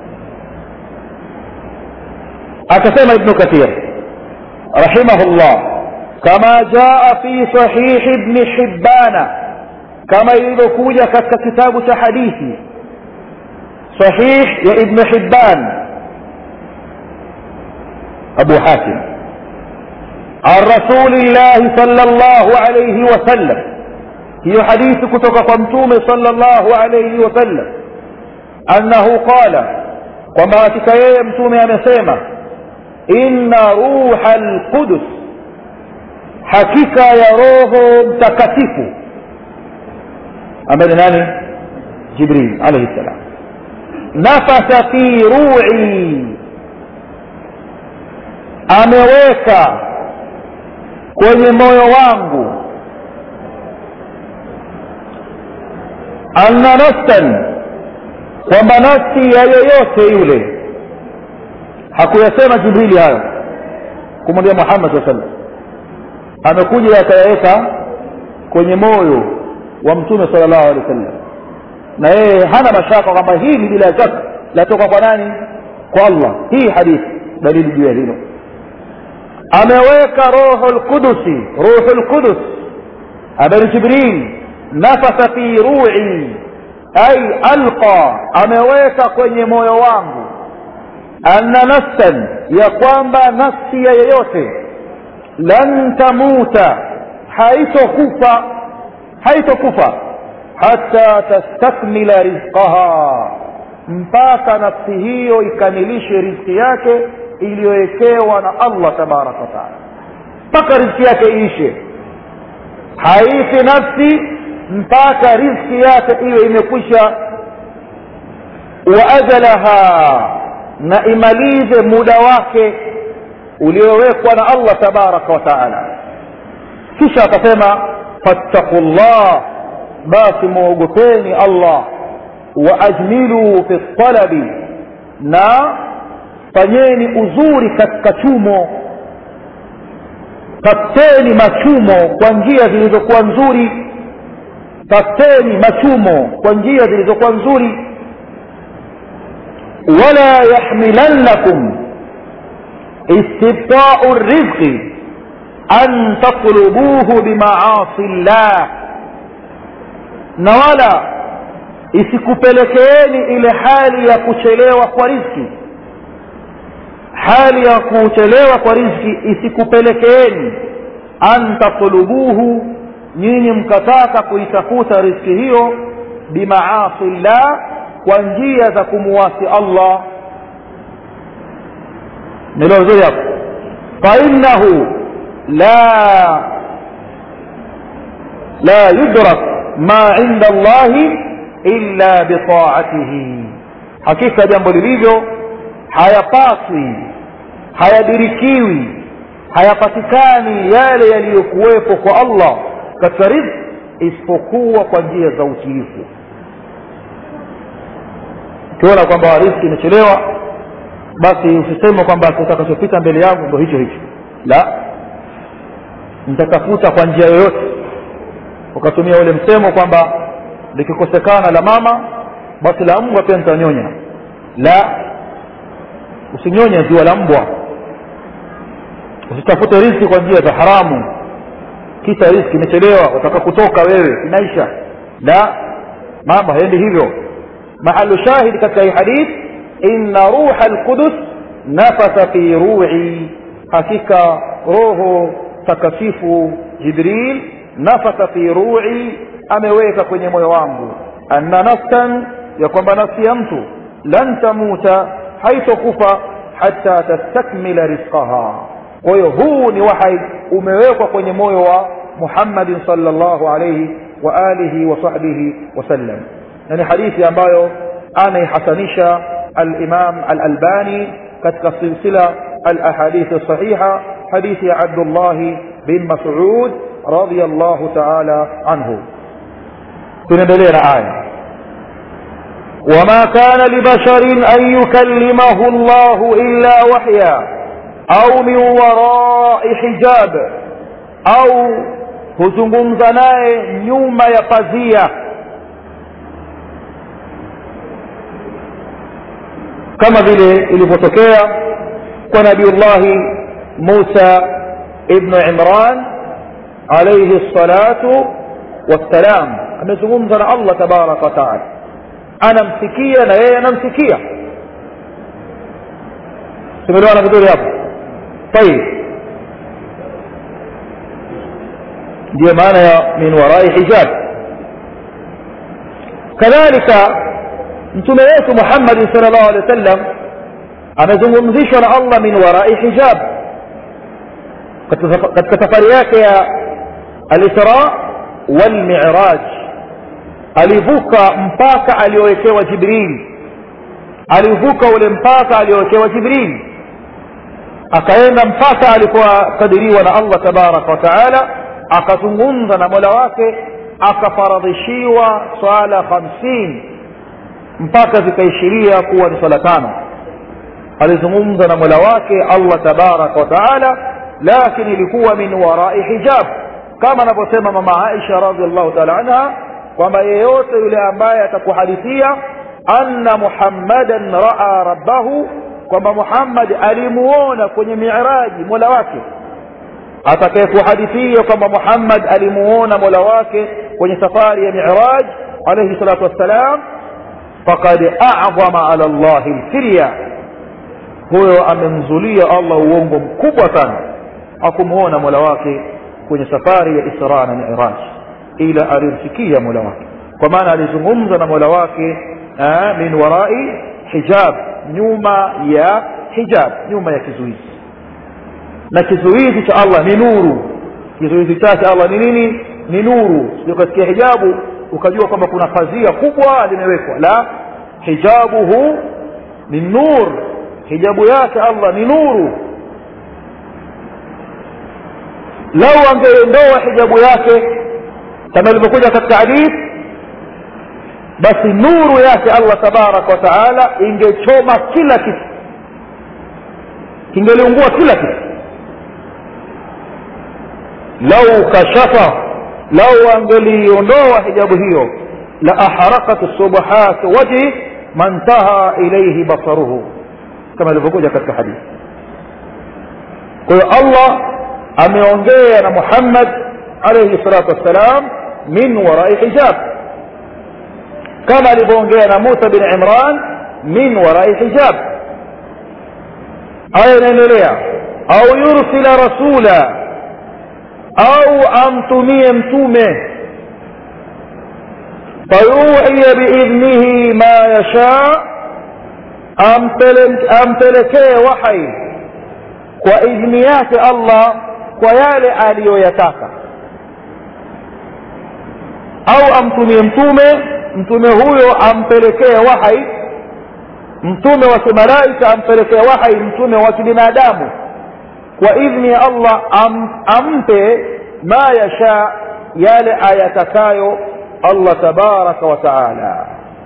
akasema ibnu kathir rahimahullah kama jaa fi sahihi ibni hibbana kama ilivyokuja katika kitabu cha hadithi sahih ya ibnu hibban abu hatim عن رسول الله صلى الله عليه وسلم هي حديث كتك قمتوم صلى الله عليه وسلم أنه قال وما تكيه متوم أمسيمة إن روح القدس حكيك يروه متكتف أمر ناني جبريل عليه السلام نفس في روعي ameweka kwenye moyo wangu anna nafsan kwamba nafsi ya yoyote yule hakuyasema jibrili hayo kumwambia muhammad saa sallam amekuja akayaweka kwenye moyo wa mtume sala llahu alehi wa sallam na yeye hana mashaka kwamba hili bila shaka latoka kwa nani kwa allah hii hadithi dalili juu ya hilo ameweka roho lqudusi ruhu lqudus ambaye jibril nafasa fi ru'i ay alqa ameweka kwenye moyo wangu anna nafsan ya kwamba nafsi ya yeyote lan tamuta haitokufa haitokufa hata tastakmila rizqaha mpaka nafsi hiyo ikamilishe riziki yake iliyowekewa na allah tabaraka wataala mpaka riziki yake iishe haifi nafsi mpaka riziki yake iwe imekwisha wa ajalaha na imalize muda wake uliowekwa na allah tabaraka wataala kisha akasema fattaku llah basi mwogopeni allah waajmiluu fi talabi na fanyeni uzuri katika chumo tafuteni machumo kwa njia zilizokuwa nzuri tafuteni machumo kwa njia zilizokuwa nzuri wala yahmilannakum istibtau rizqi an tatlubuhu bimaasi llah na wala isikupelekeeni ile hali ya kuchelewa kwa riziki hali ya kuchelewa kwa riziki isikupelekeeni an tatlubuhu nyinyi mkataka kuitafuta riziki hiyo bimaasi llah kwa njia za kumuwasi allah nilo vizuri hapo fainahu la la yudrak ma inda allahi illa bitaatihi hakika jambo lilivyo hayapaswi hayadirikiwi hayapatikani yale yaliyokuwepo kwa allah katika rizki isipokuwa kwa njia za utiifu ukiona kwamba rizki imechelewa basi usiseme kwamba kitakachopita mbele yangu ndo hicho hicho la nitatafuta kwa njia yoyote ukatumia ule msemo kwamba likikosekana la mama basi la mbwa pia nitanyonya la usinyonye ziwa la mbwa usitafute riski kwa njia za haramu kisa riski imechelewa utaka kutoka wewe inaisha la mambo haendi hivyo mahalu shahid katika hii hadith inna ruha lqudus nafasa fi ru'i hakika roho takatifu jibril nafasa fi ru'i ameweka kwenye moyo wangu anna nafsan ya kwamba nafsi ya mtu lan tamuta haitokufa hata tastakmila rizqaha kwa hiyo huu ni wahai umewekwa kwenye moyo wa muhammadin salllahu alaihi wa alihi wa sahbihi wasallam na ni hadithi ambayo anaihasanisha alimam alalbani katika silsila alahadithi sahiha hadithi ya abdullahi bin masud radiallahu taala anhu tunaendelea na aya وما كان لبشر أن يكلمه الله إلا وحيا أو من وراء حجاب أو huzungumza naye nyuma ya pazia kama vile ilivyotokea kwa nabiullahi musa ibnu imran alaihi salatu wassalam amezungumza na allah tabaraka wataala anamsikia na yeye anamsikia tumeelewana vizuri hapo tayib ndiyo maana ya min warai hijab kadhalika mtume wetu muhammadin sal llahu alehi wa sallam amezungumzishwa na allah min warai hijab katika safari yake ya alisra walmiraj alivuka mpaka aliowekewa jibril alivuka ule mpaka aliowekewa jibril akaenda mpaka alikuwa kadiriwa na allah tabaraka wa taala akazungumza na mola wake akafaradhishiwa swala hamsini mpaka zikaishiria kuwa ni swala tano alizungumza na mola wake allah tabaraka wa taala lakini ilikuwa min warai hijab kama anavyosema mama aisha radiallahu taala anha kwamba yeyote yule ambaye atakuhadithia anna muhammadan raa rabbahu kwamba muhammad alimuona kwenye miraji mola wake atakayekuhadithia kwamba muhammad alimuona mola wake kwenye safari ya miraj alaihi salatu wassalam fakad adhama ala llahi lfirya huyo amemzulia allah uongo mkubwa sana akumuona mola wake kwenye safari ya isra na miraj ila alimsikia mola wake kwa maana alizungumza na mola wake aa, min warai hijab nyuma ya hijab nyuma ya kizuizi na kizuizi cha allah ni nuru kizuizi chake allah ni nini ni nuru sio katika hijabu ukajua kwamba kuna pazia kubwa limewekwa la hijabuhu ni nur hijabu yake allah ni nuru lau angeondoa hijabu yake kama ilivyokuja katika hadith basi nuru yake allah tabaraka wa taala ingechoma kila kitu kingeliungua kila kitu lau kashafa lau angeliondoa hijabu hiyo la aharakat subuhat wajhi mantaha ilaihi basaruhu kama ilivyokuja katika hadithi kwa hiyo allah ameongea na muhammad alaihi salatu wassalam min warai hijab kama alivyoongea na musa bin imran min warai hijab aya inaendelea au yursila rasula au amtumie mtume fayuhiya biidhnihi ma yashaa ampelekee wahai kwa idhni yake allah kwa yale aliyoyataka au amtumie mtume mtume huyo ampelekee wahai mtume wa kimalaika ampelekee wahai mtume wa kibinadamu kwa idhni ya allah am, ampe ma yasha yale ayatakayo allah tabaraka wa taala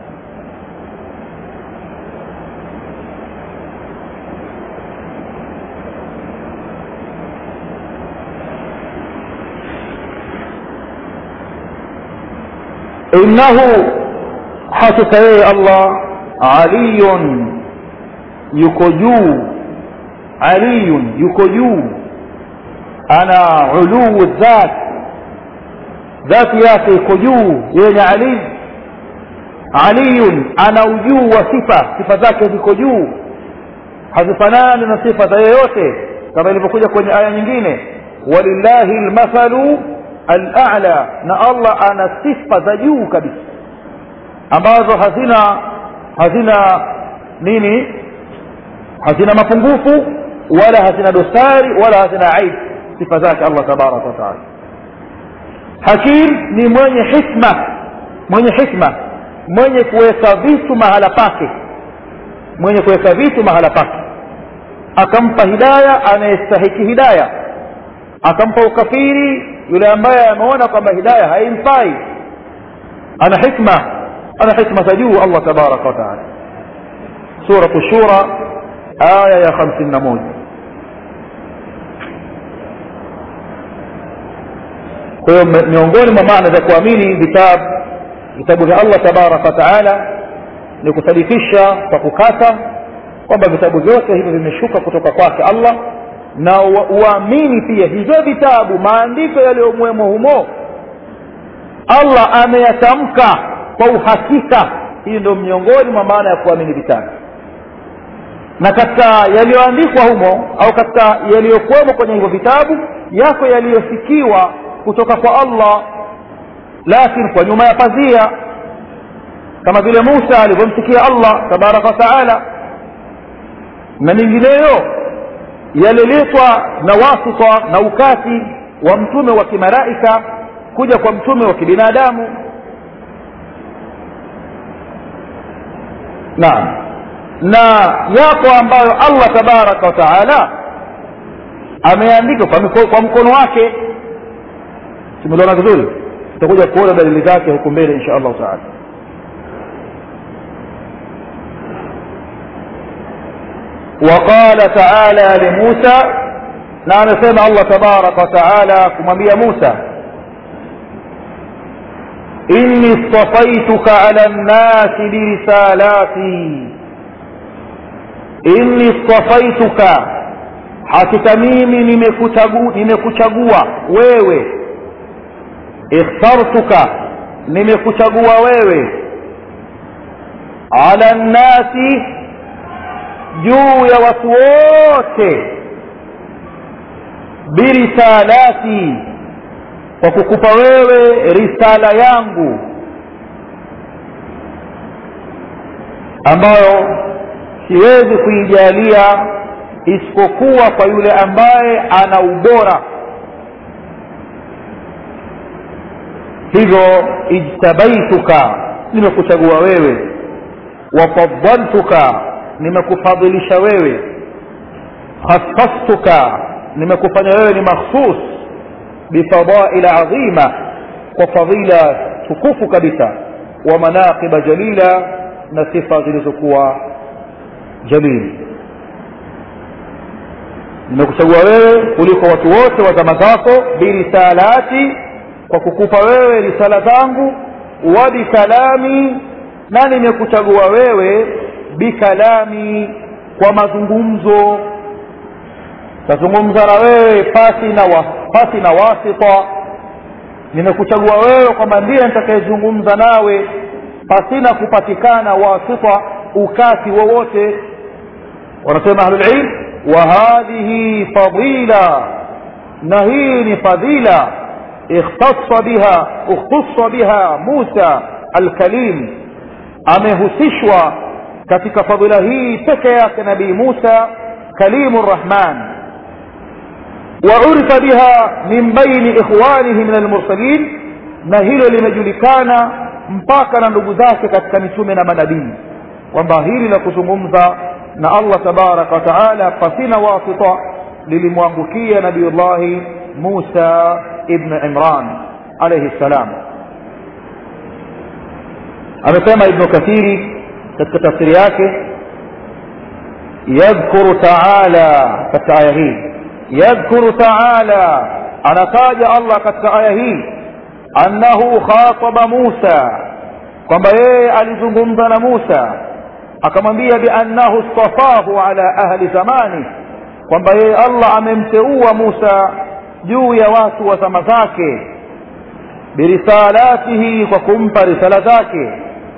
innahu hakika yeye allah aliyun yuko juu aliyun yuko juu ana uluu dhat dhati yake iko juu yeye ni ali aliyun ana ujuu wa sifa sifa zake ziko juu hazifanani na sifa za yeyote kama ilivyokuja kwenye aya nyingine walillahi lmathalu alala na allah ana sifa za juu kabisa ambazo hazina hazina nini hazina mapungufu wala hazina dosari wala hazina aibu sifa zake allah tabaraka wataala hakim ni mwenye hikma mwenye hikma mwenye kuweka vitu mahala pake mwenye kuweka vitu mahala pake akampa hidaya anayestahiki hidaya akampa ukafiri yule ambaye ameona kwamba hidaya haimfai ana hikma ana hikma za juu allah tabaraka wataala suratu shura aya ya hamsini na moja kwa hiyo miongoni mwa maana za kuamini vitabu vitabu vya allah tabaraka wataala ni kusadikisha kwa kukata kwamba vitabu vyote hivyo vimeshuka kutoka kwake allah na uamini pia hivyo vitabu maandiko yaliyomwemo humo allah ameyatamka kwa uhakika hii ndio miongoni mwa maana ya kuamini vitabu na katika yaliyoandikwa humo au katika yaliyokuwemo kwenye hivyo vitabu yako yaliyosikiwa kutoka kwa allah lakini kwa nyuma ya pazia kama vile musa alivyomsikia allah tabaraka wataala na mingineyo yaliletwa na wasita na ukati wa mtume wa kimalaika kuja kwa mtume wa kibinadamu naam na yapo ambayo allah tabaraka wataala ameandika kwa, miko, kwa mkono wake tumeliona vizuri tutakuja kuona dalili zake huku mbele insha allahu taala وقال تعالى لموسى نعم سمع الله تبارك وتعالى كمبيا موسى إني اصطفيتك على الناس برسالاتي inni istafaituka hakika mimi nimekuchagua wewe ikhtartuka nimekuchagua wewe ala nnasi juu ya watu wote birisalati kwa kukupa wewe risala yangu ambayo siwezi kuijalia isipokuwa kwa yule ambaye ana ubora hivyo ijtabaituka nimekuchagua wewe wafadaltuka nimekufadhilisha wewe khasastuka nimekufanya wewe ni makhsus bifadaila adhima kwa fadhila tukufu kabisa wa manaqiba jalila na sifa zilizokuwa jalili nimekuchagua wewe kuliko watu wote wa zama zako birisalati kwa kukupa wewe risala zangu wa bikalami na nimekuchagua wewe bikalami kwa mazungumzo tazungumza na wewe pasi na wa, pasi na wasita nimekuchagua wewe kwamba ndiye nitakayezungumza nawe pasina kupatikana wasita ukati wowote wanasema ahlulilm wa hadhihi fadila na hii ni fadila ikhtassa biha ikhtussa biha musa alkalim amehusishwa katika fadila hii peke yake nabii musa kalimu rrahman وعرف بها من بين إخوانه من المرسلين na hilo limejulikana mpaka na ndugu zake katika mitume na manabii kwamba hili la kuzungumza na allah tabaraka wataala pasina wasita lilimwangukia nabiyullahi musa ibn imran alaihi ssalam amesema ibnu kathiri katika tafsiri yake yadhkuru taala katika aya hii yadhkuru taala anataja allah katika aya hii annahu khataba musa kwamba yeye alizungumza na musa akamwambia biannahu stafahu ala ahli zamani kwamba yeye allah amemteua musa juu ya watu wa zama zake birisalatihi kwa kumpa risala zake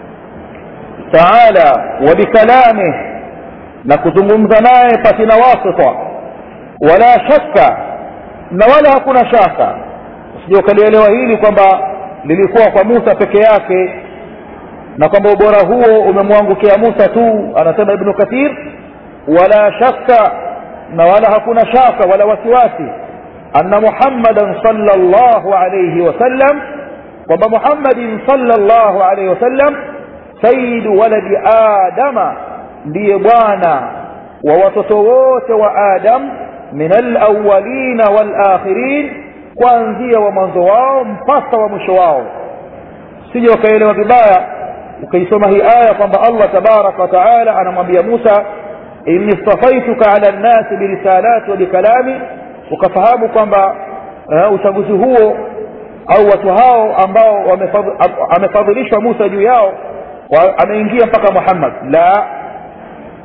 taala wa bikalamih na kuzungumza naye pasina wasita wala shakka na wala hakuna shaka usije ukalielewa hili kwamba lilikuwa kwa musa peke yake na kwamba ubora huo umemwangukia musa tu anasema ibnu kathir wala shakka na wala hakuna shaka wala wasiwasi anna muhammadan sallallahu alayhi wasallam kwamba muhammadin sallallahu alayhi wasallam sayyidu waladi adama ndiye bwana wa watoto wote wa adam min alawalina walakhirin kuanzia wa mwanzo wao mpaka wa mwisho wao sije wakaelewa vibaya ukaisoma hii aya kwamba allah tabaraka wataala anamwambia musa inni stafaituka ala nnasi birisalati wa bikalami ukafahamu kwamba uh, uchaguzi huo au watu hao ambao amefadhilishwa musa juu yao ameingia mpaka muhammad la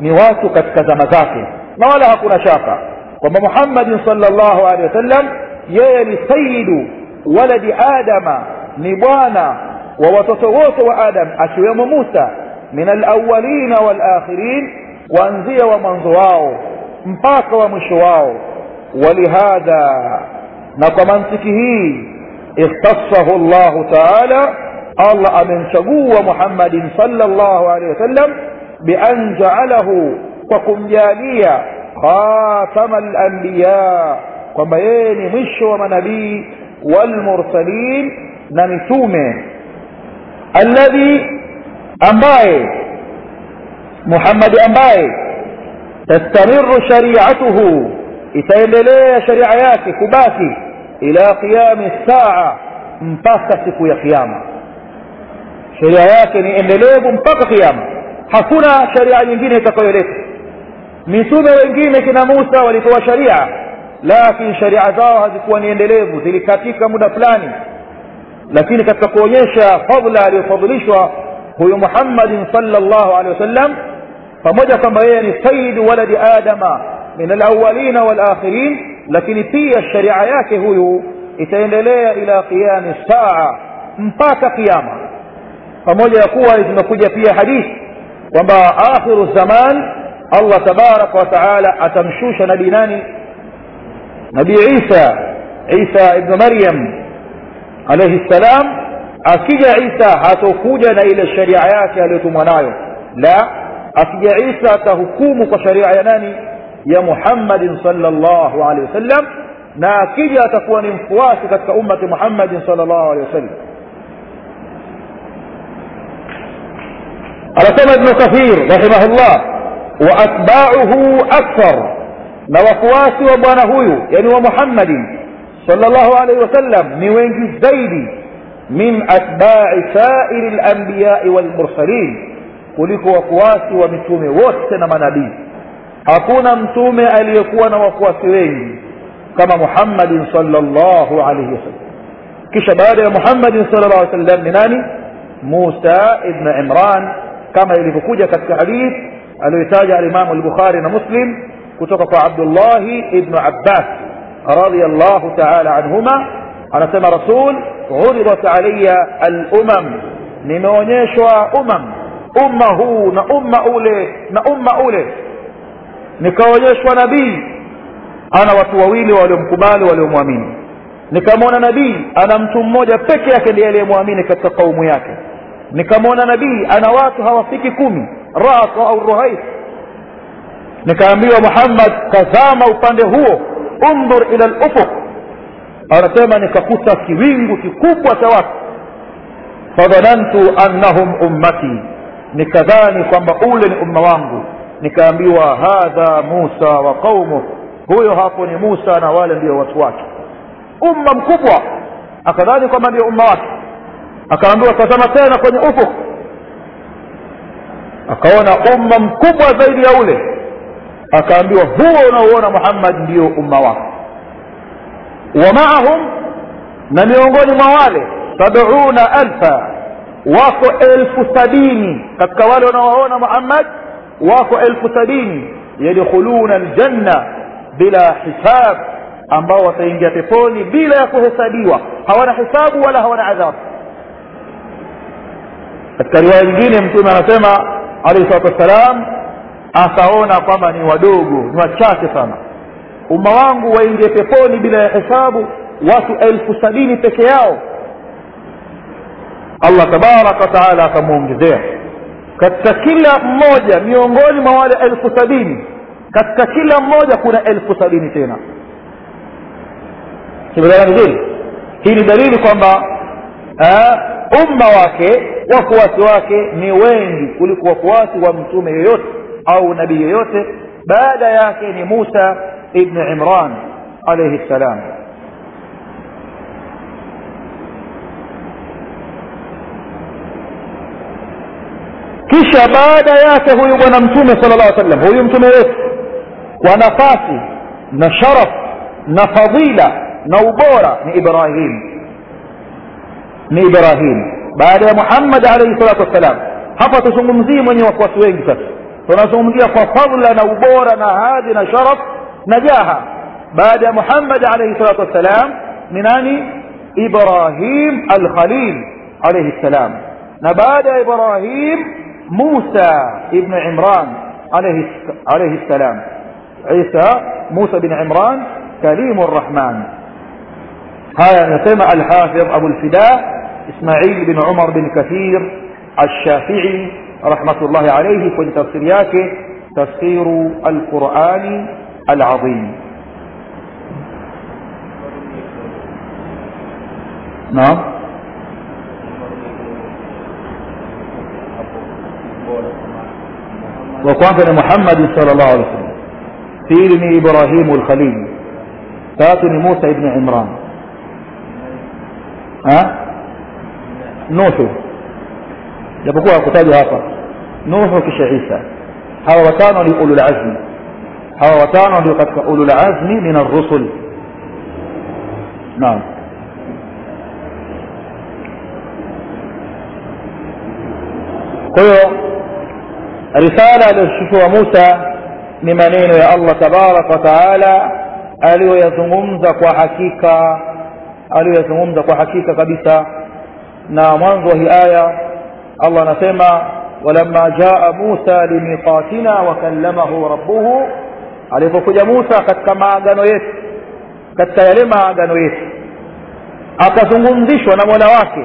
ni watu katika zama zake na wala hakuna shaka kwamba muhammadin salllahu alehi wasallam yeye ni sayidu waladi adama ni bwana wa watoto wote wa adam akiwemo musa min alawalina walakhirin kuanzia wa mwanzo wao mpaka wa mwisho wao walihadha na kwa mantiki hii ikhtasahu llahu taala allah amemchagua muhammadin salllahu alehi wasallam bian jaalahu kwa kumjalia khatama alanbiya kwamba yeye ni mwisho wa manabii walmursalin na mitume alladhi ambaye muhammadi ambaye tastamiru shariatuhu itaendelea sharia yake kubaki ila qiyami saa mpaka siku ya kiama sheria yake ni endelevu mpaka kiama hakuna sharia nyingine itakayoleta mitume wengine kina musa walitoa sharia lakini sharia zao hazikuwa ni endelevu zilikatika muda fulani lakini katika kuonyesha fadla aliyofadhilishwa huyu muhammadin salllahu alehi wasallam pamoja kwamba yeye ni sayidu waladi adama min alawalina walakhirin lakini pia sharia yake huyu itaendelea ila qiyami saa mpaka kiama pamoja ya kuwa zimekuja pia hadithi kwamba akhiru zaman allah tabaraka wa taala atamshusha nabii nani nabii isa isa ibnu maryam alaihi ssalam akija isa hatokuja na ile sharia yake aliyotumwa nayo la akija isa atahukumu kwa sharia ya nani ya muhammadin salllahu alehi wasallam na akija atakuwa ni mfuasi katika ummati muhammadin salllahu alehi wasallam anasema ibnu kathir rahimahullah wa atbauhu akthar na wafuasi wa bwana huyu yani wa muhammadin salllahu alaihi wasallam ni wengi zaidi min atbai sairi lambiyai walmursalin kuliko wafuasi wa mitume wote na manabii hakuna mtume aliyekuwa na wafuasi wengi kama muhammadin salllahu alaihi wasallam kisha baada ya muhammadin sal llah alih wasallam ni nani musa ibn imran kama ilivyokuja katika hadith aliyoitaja alimamu lbukhari na muslim kutoka kwa abdullahi ibnu abbas radiallahu taala anhuma anasema rasul uridat alaya alumam nimeonyeshwa umam umma huu na umma ule na umma ule nikaonyeshwa nabii ana watu wawili waliomkubali waliomwamini nikamwona nabii ana mtu mmoja peke yake ndiye aliyemwamini katika kaumu yake nikamwona nabii ana watu hawafiki kumi rasa au ruhais nikaambiwa muhammad tazama upande huo undhur ila lufuq anasema nikakuta kiwingu kikubwa cha watu fadhanantu annahum ummati nikadhani kwamba ule ni umma wangu nikaambiwa hadha musa wa qaumuh huyo hapo ni musa na wale ndio watu wake umma mkubwa akadhani kwamba ndio umma wake akaambiwa tazama tena kwenye ufuk akaona umma mkubwa zaidi ya ule akaambiwa huo unaoona muhammad ndio umma wake wa maahum na miongoni mwa wale sabuna alfa wako elfu sabini katika wale wanaowaona muhammad wako elfu sabini yadkhuluna aljanna bila hisab ambao wataingia peponi bila ya kuhesabiwa hawana hisabu wala hawana adhabu katika riwaya nyingine mtume anasema alaihi salatu wassalam akaona kwamba ni wadogo ni wachache sana umma wangu waingie peponi bila ya hesabu watu elfu sabini peke yao allah tabaraka wataala akamwongezea katika kila mmoja miongoni mwa wale elfu sabini katika kila mmoja kuna elfu sabini tena kimelana vizuri hii ni dalili kwamba umma wake wafuasi wake ni wengi kuliko wafuasi wa mtume yoyote au nabii yoyote baada yake ni musa ibn imran alaihi ssalam kisha baada yake huyu bwana mtume sala llah sallam huyu mtume wetu kwa nafasi na sharaf na fadila na ubora ni ibrahim ni ibrahim baada ya muhammad alaihi salatu wassalam hapa tuzungumzii mwenye wafuasi wengi sasa tunazungumzia kwa fadla na ubora na hadhi na sharaf na jaha baada ya muhammad alaihi salatu wassalam ni nani ibrahim alkhalil alaihi ssalam na baada ya ibrahim musa ibnu imran alaihi ssalam isa musa bin imran kalimu rrahman haya anasema alhafidh abu lfida ismail bin umar bin kathir alshafii rahmatullahi alaihi kwenye tafsiri yake tafsiru alqurani alazim naam wa kwanza ni muhammadi sal llahu alih wasallam pili ni ibrahimu lkhalil tatu ni musa ibni imran nuhu japokuwa hakutajwa hapa nuhu kisha isa hawa watano ni ululazmi hawa watano ndio katika ululazmi min arrusul naam kwa hiyo risala aliyoshushua musa ni maneno ya allah tabaraka wa taala aliyoyazungumza kwa hakika aliyoyazungumza kwa hakika kabisa na mwanzo wa hii aya allah anasema walamma jaa musa limiqatina wakallamahu rabbuhu alipokuja musa katika maagano yetu katika yale maagano yetu akazungumzishwa na mola wake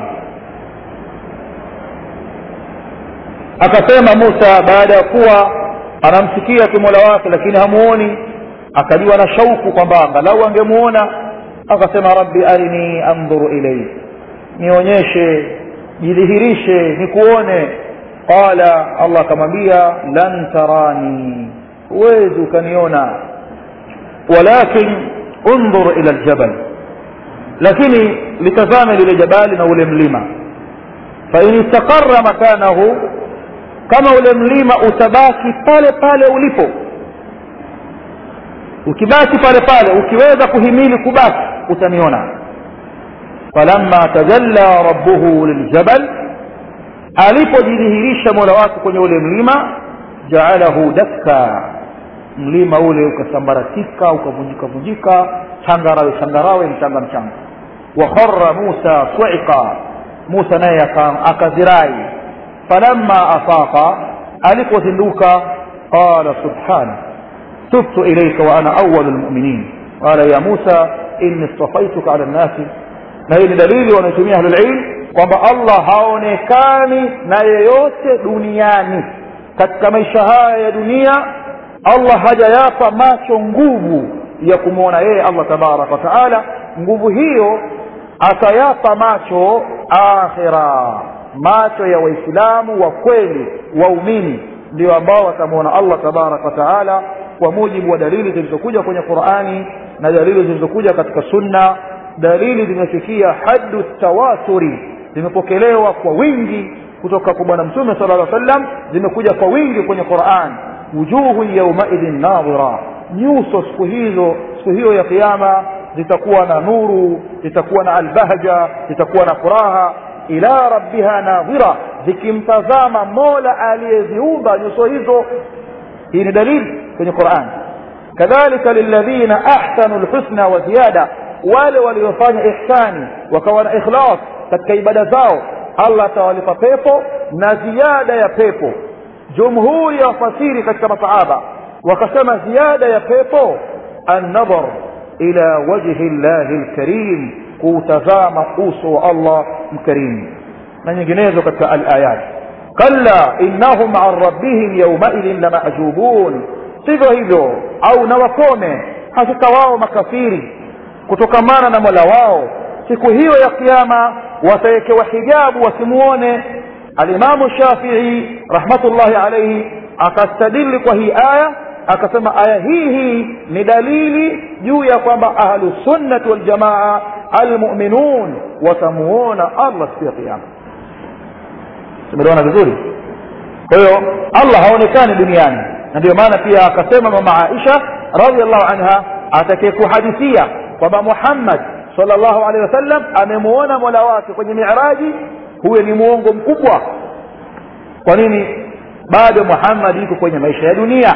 akasema musa baada ya kuwa anamsikia tu mola wake lakini hamuoni akajiwa na shauku kwamba angalau angemuona akasema rabbi arini andhuru ilaik nionyeshe jidhihirishe nikuone qala allah akamwambia lan tarani huwezi ukaniona walakin undhur ila ljabal lakini litazame lile jabali na ule mlima fain istaqara makanahu kama ule mlima utabaki pale pale ulipo ukibaki pale pale ukiweza kuhimili kubaki utaniona falamma tajalla rabbuhu liljabal alipojidhihirisha mola wake kwenye ule mlima jaalahu dakka mlima ule ukasambaratika ukavunjika vunjika changarawe changarawe mchanga mchanga wakhara musa suiqa musa naye akazirai falamma afaqa alipozinduka qala subhana tubtu ilaika wa ana awalu lmuminin qala ya musa inni istafaituka ala nnasi na hii ni dalili wanaotumia ahlulilm kwamba allah haonekani na yeyote duniani katika maisha haya ya dunia allah hajayapa macho nguvu ya kumwona yeye allah tabaraka wa taala nguvu hiyo akayapa macho akhira macho ya waislamu wa kweli waumini ndio ambao watamwona allah tabaraka wa taala kwa mujibu wa dalili zilizokuja kwenye qurani na dalili zilizokuja katika sunna dalili zimefikia hadu tawaturi zimepokelewa kwa wingi kutoka kwa bwana mtume sala lla sallam zimekuja kwa wingi kwenye quran wujuhun yaumaidhin nadhira nyuso siku hizo siku hiyo ya kiama zitakuwa na nuru zitakuwa na albahja zitakuwa na furaha ila rabbiha nadhira zikimtazama mola aliyeziumba nyuso hizo hii ni dalili kwenye quran kadhalika lilladhina ahsanu lhusna wa ziyada wale waliofanya ihsani wakawa na ikhlas katika ibada zao allah atawalipa pepo na ziada ya pepo jumhuri ya wafasiri katika masahaba wakasema ziada ya pepo annadhar ila wajhi llahi lkarim kuutazama uso wa allah mkarimu na nyinginezo katika alayat kalla innahum an rabbihim yaumaidhin lamajubun sivyo hivyo au na wakome hakika wao makafiri kutokamana na mola wao siku hiyo ya kiama watawekewa hijabu wasimuone alimamu shafii rahmatullahi alaihi akastadili kwa hii aya akasema aya hii hii ni dalili juu ya kwamba ahlusunnati waljamaa almuminun watamuona allah siku ya kiama tumeliona vizuri kwa hiyo allah haonekani duniani na ndio maana pia akasema mama aisha radiallahu anha atakaye kuhadithia kwamba muhammad salllahu alehi wasallam amemuona mola wake kwenye miraji huyo ni muongo mkubwa kwa nini bado muhammad yuko kwenye maisha ya dunia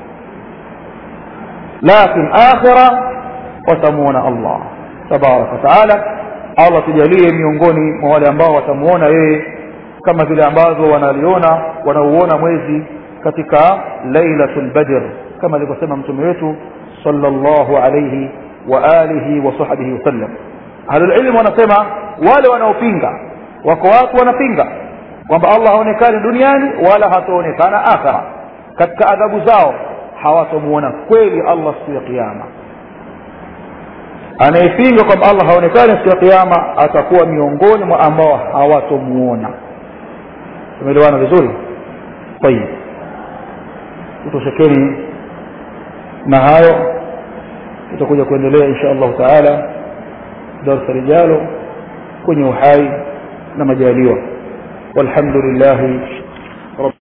lakin akhira watamuona allah tabaraka wataala allah tujalie miongoni mwa wale ambao watamuona yeye kama vile ambavyo wanaliona wanauona mwezi katika lailatul badr kama alivyosema mtume wetu sallallahu alayhi wa alihi wa sahbihi wasallam ahlulilmu wanasema wale wanaopinga wako watu wanapinga kwamba allah haonekani duniani wala hataonekana akhira katika adhabu zao hawatomuona kweli allah siku ya kiama anayepinga kwamba allah haonekani siku ya kiama atakuwa miongoni mwa ambao hawatomuona tumeelewana vizuri tayib tutoshekeni na hayo tutakuja kuendelea insha allahu taala darsa lijalo kwenye uhai na majaliwa walhamdulillahi